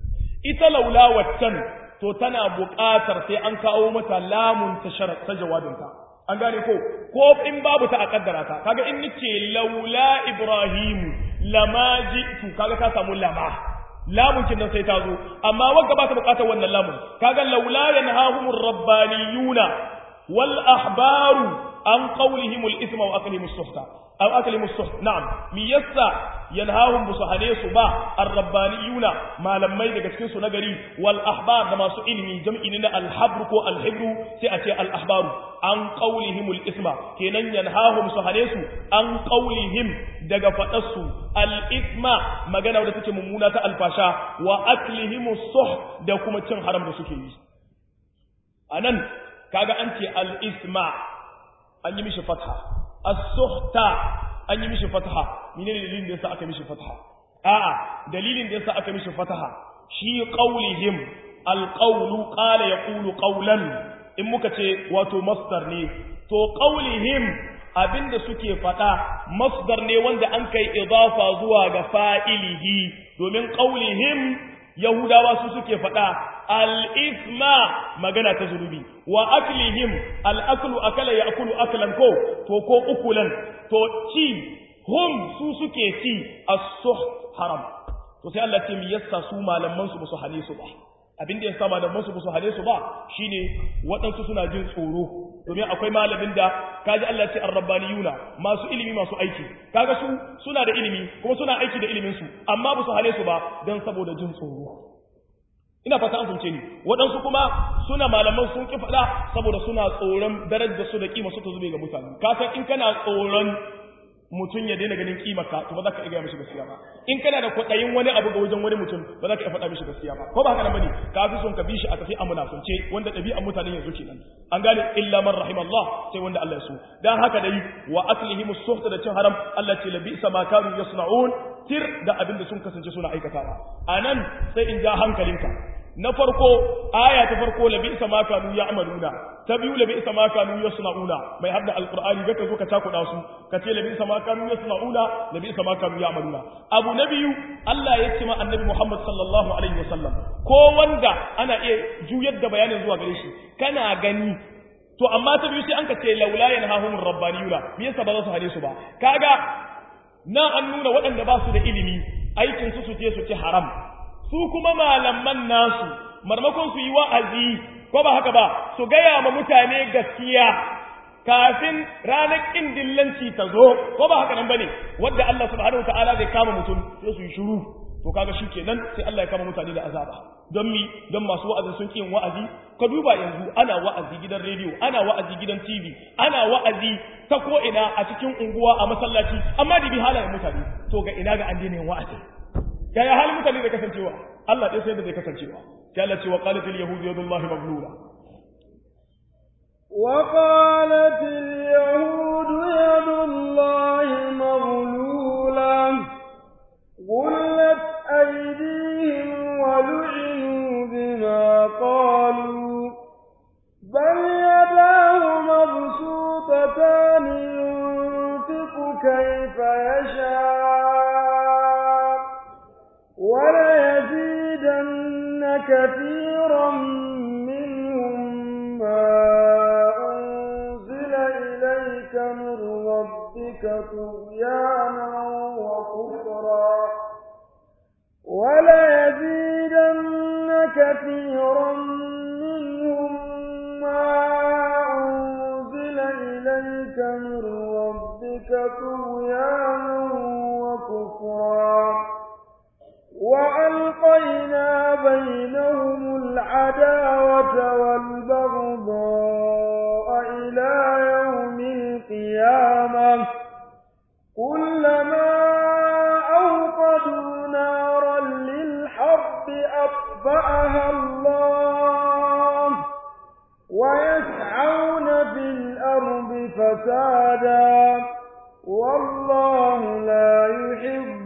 ita laula waccan to tana buƙatar sai an kawo mata lamun ta ta jawabinta an gane ko ko in babu ta a kaddara ta kaga in nace laula ibrahim lama ji'tu kaga ka samu lama lamun kin nan sai ta zo amma wanda ba ta bukatar wannan lamun kaga laula yanhahumur rabbaniyuna wal ahbaru an qawlihim al isma wa aklihim as-suhta aw aklihim as-suht na'am mi yassa yanhahum busahane su ba ar-rabbaniyuna malamai daga cikin su nagari wal ahbar da masu ilimi jam'i ne na al-habr ko al-hibru sai a ce al-ahbaru an qawlihim al-isma kenan yanhahum suhane su an qawlihim daga fadar su al-isma magana wadda take mummuna ta alfasha wa aklihim as-suh da kuma cin haram da suke yi anan kaga an ce al-isma an yi mishi fatha as-suhta an yi mishi fataha menene dalilin da yasa aka mishi fataha a'a dalilin da yasa aka mishi fataha shi qaulihim alqawlu qala yaqulu qawlan in muka ce wato masdar ne to qaulihim abinda suke fada masdar ne wanda an kai idafa zuwa ga fa'ilihi domin qaulihim yahudawa su suke fada al-isma magana ta zunubi wa aklihim al-aklu akala ya'kulu aklan ko to ko ukulan to ci hum su suke ci as-suh haram to sai Allah ce mi yassa su malaman su musu hane su ba abin da yasa malaman su musu hane su ba shine waɗansu suna jin tsoro domin akwai malamin da kaji Allah ce ar-rabbaniyuna masu ilimi masu aiki kaga su suna da ilimi kuma suna aiki da ilimin su amma ba su hane su ba dan saboda jin tsoro ina fata an fahimce ni waɗansu kuma suna malaman sun ki faɗa saboda suna tsoron darajar su da kima su ta zube ga mutane ka san in kana tsoron mutum ya daina ganin kimar ka to ba za ka iya mishi gaskiya ba in kana da kwaɗayin wani abu ga wajen wani mutum ba za ka iya faɗa mishi gaskiya ba ko ba haka nan bane ka fi son ka bi shi a tafi a munafunce wanda ɗabi'an mutane yanzu kenan an gane illa man rahim Allah sai wanda Allah ya so dan haka dai wa aklihim as-suhta da cin haram Allah ce labi sama kanu yasna'un tir da abin da sun kasance suna aikatawa anan sai in ja hankalinka na farko aya ta farko labi isa ma kanu ya'maluna ta biyu labi isa ma kanu yasna'una mai hadda alqur'ani ga ka zo ka takuda su ka ce labi isa ma kanu yasna'una labi isa ma kanu ya'maluna abu na biyu Allah ya ce ma annabi Muhammad sallallahu alaihi wasallam ko wanda ana iya juyar da bayanin zuwa gare shi kana gani to amma ta biyu sai an ka ce laula yanhahumur rabbaniyuna me yasa ba za su hane su ba kaga nan an nuna waɗanda ba su da ilimi aikin su su je su ci haram su kuma malaman nasu marmakon su yi wa'azi ko ba haka ba su gaya ma mutane gaskiya kafin ranar ƙin dillanci ta zo ko ba haka nan bane wadda Allah subhanahu wataala zai kama mutum sai su yi shiru to kaga kenan sai Allah ya kama mutane da azaba don mi don masu wa'azi sun ƙin wa'azi ka duba yanzu ana wa'azi gidan rediyo ana wa'azi gidan TV ana wa'azi ta ko ina a cikin unguwa a masallaci amma da bi halayen mutane to ga ina ga an daina yin wa'azi yaya halin mutane da kasancewa Allah ɗaya sai da zai kasancewa sai Allah ce wa qalat al yahud yadullahi maglula wa qalat al yahud yadullahi maglula غلت أيديهم ولعنوا بما قالوا بل يداه مبسوطتان ينفق كيف يشاء وليزيدن كثيرا منهم ما أنزل إليك من ربك طغيانا وكفرا وليزيدن كثيرا منهم ما أنزل إليك من ربك طغيانا وكفرا وألقينا بينهم العداوة والبغضاء إلى يوم القيامة كلما أوقدوا نارا للحرب أطفأها الله ويسعون في الأرض فسادا والله لا يحب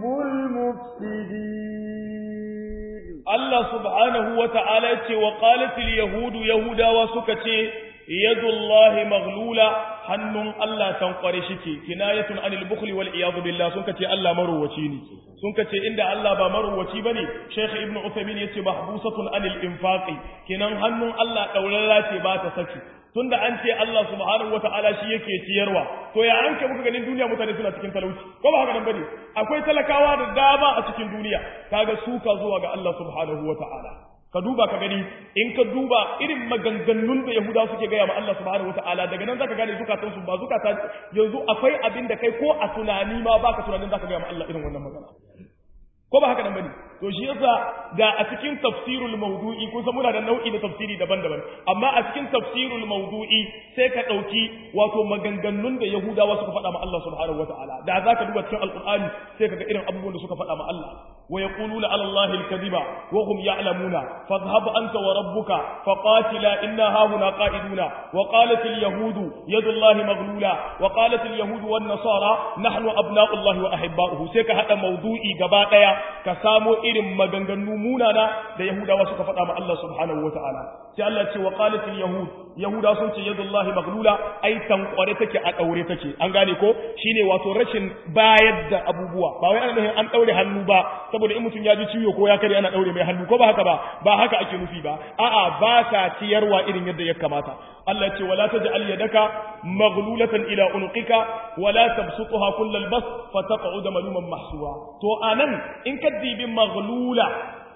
المفسدين Allah subhanahu wa ta'ala ce wa qalatil yahudu yahudawa suka ce yadullahi maghlula hannun Allah tankware shike kinayatun anil bukhli wal iyad billah sun kace Allah maruwaci ne sun kace inda Allah ba maruwaci bane Sheikh Ibn Uthaymeen yace mahbusatun anil infaqi kinan hannun Allah daurara ce ba ta saki tunda an ce Allah subhanahu wata'ala shi yake ciyarwa to ya an muka ganin duniya mutane suna cikin talauci ko ba haka nan bane akwai talakawa da dama a cikin duniya kaga suka zuwa ga Allah subhanahu wata'ala ka duba ka gani in ka duba irin maganganun da Yahuda suke gaya ma Allah subhanahu wata'ala daga nan zaka gane zukatan su ba zukata yanzu akwai abin da kai ko a tunani ma baka tunanin zaka gaya ma Allah irin wannan magana ko ba haka nan bane to shi yasa da a cikin tafsirul mawdu'i kun san muna da nau'i da tafsiri daban-daban amma a cikin tafsirul mawdu'i sai ka dauki wato maganganun da yahudawa suka faɗa ma Allah subhanahu wataala da zaka duba cikin alqur'ani sai kaga irin abubuwan da suka faɗa ma Allah wa yaquluna ala allahi alkadiba wa hum ya'lamuna fadhhab anta wa rabbuka faqatila inna hahuna qa'iduna wa qalat alyahudu yadu allahi maghlula wa qalat alyahudu wan nasara nahnu abna'u allahi wa ahibba'uhu sai ka hada mawdu'i gaba daya ka samo irin maganganu munana da Yahudawa suka faɗa ma Allah subhanahu wa ta'ala. Sai Allah ce wa qalatil yahud Yahuda sun ce yadullahi maglula ai tankware take a daure take an gane ko shine wato rashin bayar da abubuwa ba wai ana nufin an daure hannu ba saboda in mutum ya ji ciwo ko ya kare ana daure mai hannu ko ba haka ba ba haka ake nufi ba a'a ba ka ciyarwa irin yadda ya kamata Allah ce wala taj'al yadaka maghlulatan ila unqika wala tabsutha kullal bas fataq'ud maluman mahsura to anan in ka dibi maghlula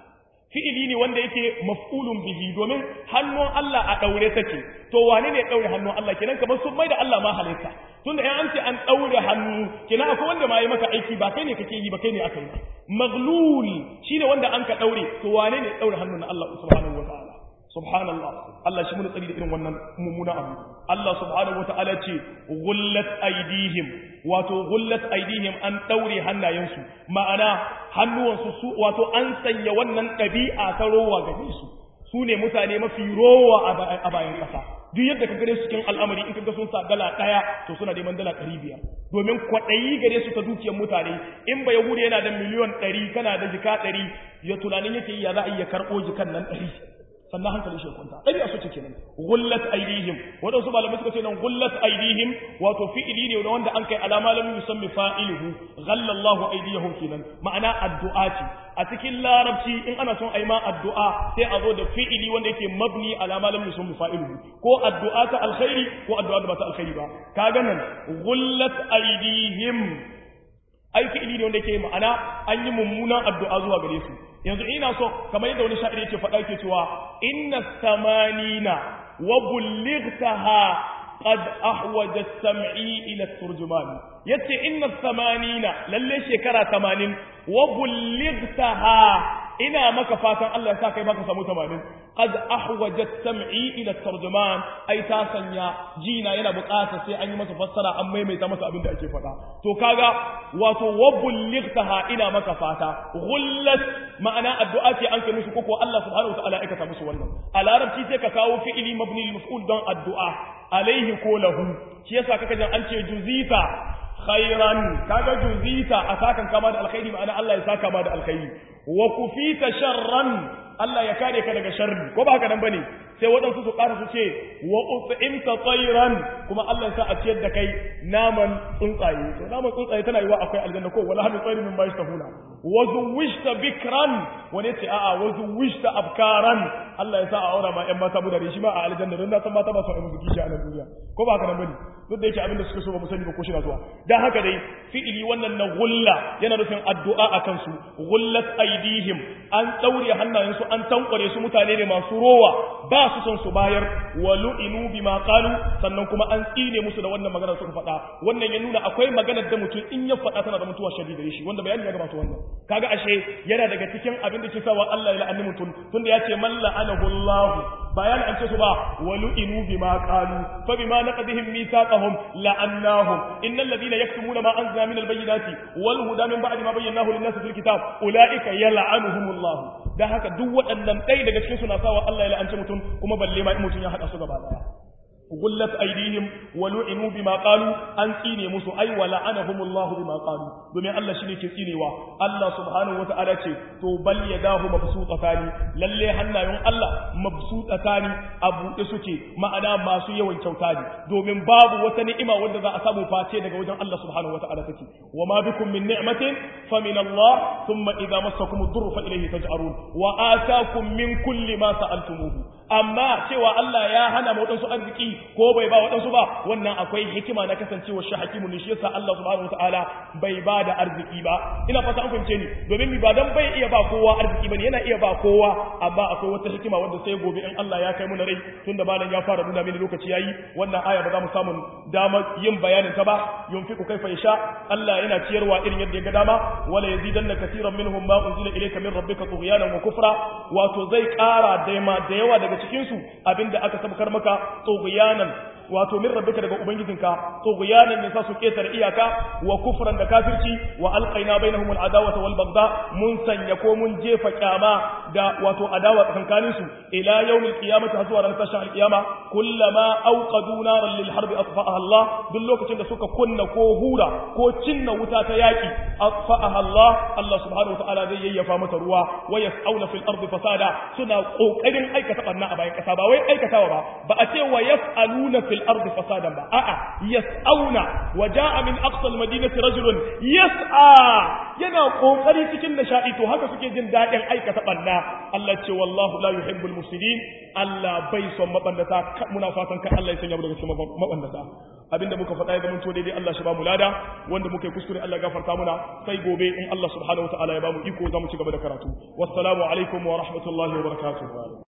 fi'ili ne wanda yake maf'ulun bihi domin hannun Allah a daure take to wane ne daure hannun Allah kenan kamar sun mai da Allah ma halitta tunda in an ce an daure hannu kenan akwai wanda ma yi maka aiki ba kai ne kake yi ba kai ne aka yi maghlul shine wanda an ka daure to wane ne daure hannun Allah subhanahu wa ta'ala subhanallah Allah shi mun tsari da irin wannan mummuna abu Allah subhanahu wataala ce gullat aidihim wato gullat aidihim an daure hannayensu ma'ana hannuwansu su wato an sanya wannan ɗabi'a ta rowa gare su su ne mutane mafi rowa a bayan ƙasa duk yadda ka gare su cikin al'amari in kaga sun sa dala ɗaya to suna neman dala ɗari biyar domin kwaɗayi gare su ta dukiyar mutane in ba yahuda yana da miliyon ɗari kana da jika ɗari ya tunanin yake yi ya za a iya karɓo jikan nan ɗari sannan hankali shi kwanta ɗari a suce kenan gullat aidihim waɗansu malamai suka ce nan gullat aidihim wato fi'ili ne wanda an kai alama lam yusammi fa'iluhu ghallallahu aidiyahum kenan ma'ana addu'a ce a cikin larabci in ana son ayi ma addu'a sai a zo da fi'ili wanda yake mabni alama lam yusammi fa'iluhu ko addu'a ta alkhairi ko addu'a da ba ta alkhairi ba kaga nan gullat aidihim ai fi'ili ne wanda yake ma'ana an yi mummunan addu'a zuwa gare su yanzu ina so kamar yadda wani sha'iri yake faɗa yake cewa inna samanina wa bullightaha qad ahwaja sam'i ila turjuman yace inna samanina lalle shekara 80 wa bullightaha ina maka fatan Allah ya sa kai baka samu 80 qad ahwaja sam'i ila tarjuman ai ta sanya jina yana bukata sai an yi masa fassara an maimaita masa abin da ake faɗa to kaga wato wa bullightaha ina maka fata ghullat ma'ana addu'a ce an kai musu koko Allah subhanahu wa ta'ala ya aikata musu wannan a larabci sai ka kawo fi'ili mabni lil maf'ul don addu'a alaihi ko lahu shi yasa kaka jan an ce juzita khairan kaga juzita a sakan kama da alkhairi ma'ana Allah ya saka ma da alkhairi wa kufita sharran Allah ya kare ka daga sharri ko ba haka nan bane sai waɗansu su ƙara su ce wa ut'imta tayran kuma Allah ya sa a ciyar da kai naman tsuntsaye to naman tsuntsaye tana yiwa akwai aljanna ko wala hadu tsayrin min bashi tahuna wa zuwishta bikran wani ce a'a wa zuwishta abkaran Allah ya sa a aura ma ƴan mata budare shi ma a aljanna don na san mata ba su ai musu kishi a nan duniya ko ba haka nan bane duk da yake abin da suka so ba mu sani ba ko shi na zuwa dan haka dai fi'ili wannan na gulla yana nufin addu'a akan su gullat aidihim an daure hannayensu an tankware su mutane ne masu rowa ba su son su bayar wa lu'inu bima qalu sannan kuma an tsine musu da wannan magana suka faɗa wannan ya nuna akwai maganar da mutum in ya faɗa tana da mutuwa shadida shi wanda bayani ya gabata wannan kaga ashe yana daga cikin abin da ke sawa Allah ya la'anni mutum tunda ya ce man la'anahu Allah bayan an ce su ba wa lu'inu bima qalu fa bima naqdihim mithaqahum la'annahum innal ladina yaktumuna ma anzalna min al-bayyinati wal huda min ba'di ma bayyanahu lin-nasi fil kitab ulaika yal'anuhumullah dan haka duk waɗannan ɗaya daga cikin suna sawa Allah ya la'anci mutum kuma balle ma in mutum ya haɗa su gaba ɗaya gullat aidihim wa lu'inu bima qalu an tsine musu ai wa la'anahumullahu bima qalu domin Allah shine ke tsinewa Allah subhanahu wata'ala ce to bal yadahu mabsutatani lalle hannayen Allah mabsutatani a buɗe suke ma'ana masu yawan kyauta ne domin babu wata ni'ima wanda za a samu face daga wajen Allah subhanahu wata'ala take wa ma bikum min ni'matin fa min Allah thumma idza massakum ad-durru fa ilayhi taj'arun wa ataakum min kulli ma sa'altumuhu amma cewa Allah ya hana mu wadansu arziki ko bai ba waɗansu ba wannan akwai hikima na kasancewa shi hakimu ne shi yasa Allah subhanahu wataala bai ba da arziki ba ina fata an fahimce ni domin mi ba dan bai iya ba kowa arziki bane yana iya ba kowa amma akwai wata hikima wanda sai gobe in Allah ya kai mu na rai tunda malam ya fara nuna mini lokaci yayi wannan aya ba za mu samu dama yin bayanin ta ba yunfiqu kaifa yasha Allah yana ciyarwa irin yadda ya ga dama wala yazidanna katiran minhum ma unzila ilayka min rabbika tughyanan wa kufra wato zai ƙara da da yawa daga cikin su abinda aka sabkar maka tughyanan wato min rabbika daga ubangijinka tughyanan ne sa su ketar iyaka wa kufran da kafirci wa alqaina bainahum al'adawata wal bagda mun sanya ko mun jefa kyama da wato adawa tsakankanin su ila yawmil qiyamati har zuwa ran tashin alqiyama kullama awqadu naran lil harbi atfa'aha Allah duk lokacin da suka kunna ko hura ko cinna wuta ta yaki atfa'aha Allah Allah subhanahu wataala zai yayyafa mata ruwa wa yas'auna fil ardi fasada suna kokarin aikata banna a bayan kasa ba wai aikatawa ba ba a ce wa yas'aluna fil الأرض فسادا با آآ يسعون وجاء من أقصى المدينة رجل يسعى yana kokari cikin nishadi to haka suke jin dadin aikata banna Allah ce wallahu la yuhibbul mufsidin Allah bai son mabandata muna fatan kan Allah ya sanya mu daga cikin mabandata abinda muka faɗa ya zama to daidai Allah shi ba mu lada wanda muka yi kuskure Allah gafarta muna sai gobe in Allah subhanahu wataala ya ba mu iko za mu ci gaba da karatu wassalamu alaikum wa rahmatullahi wa barakatuh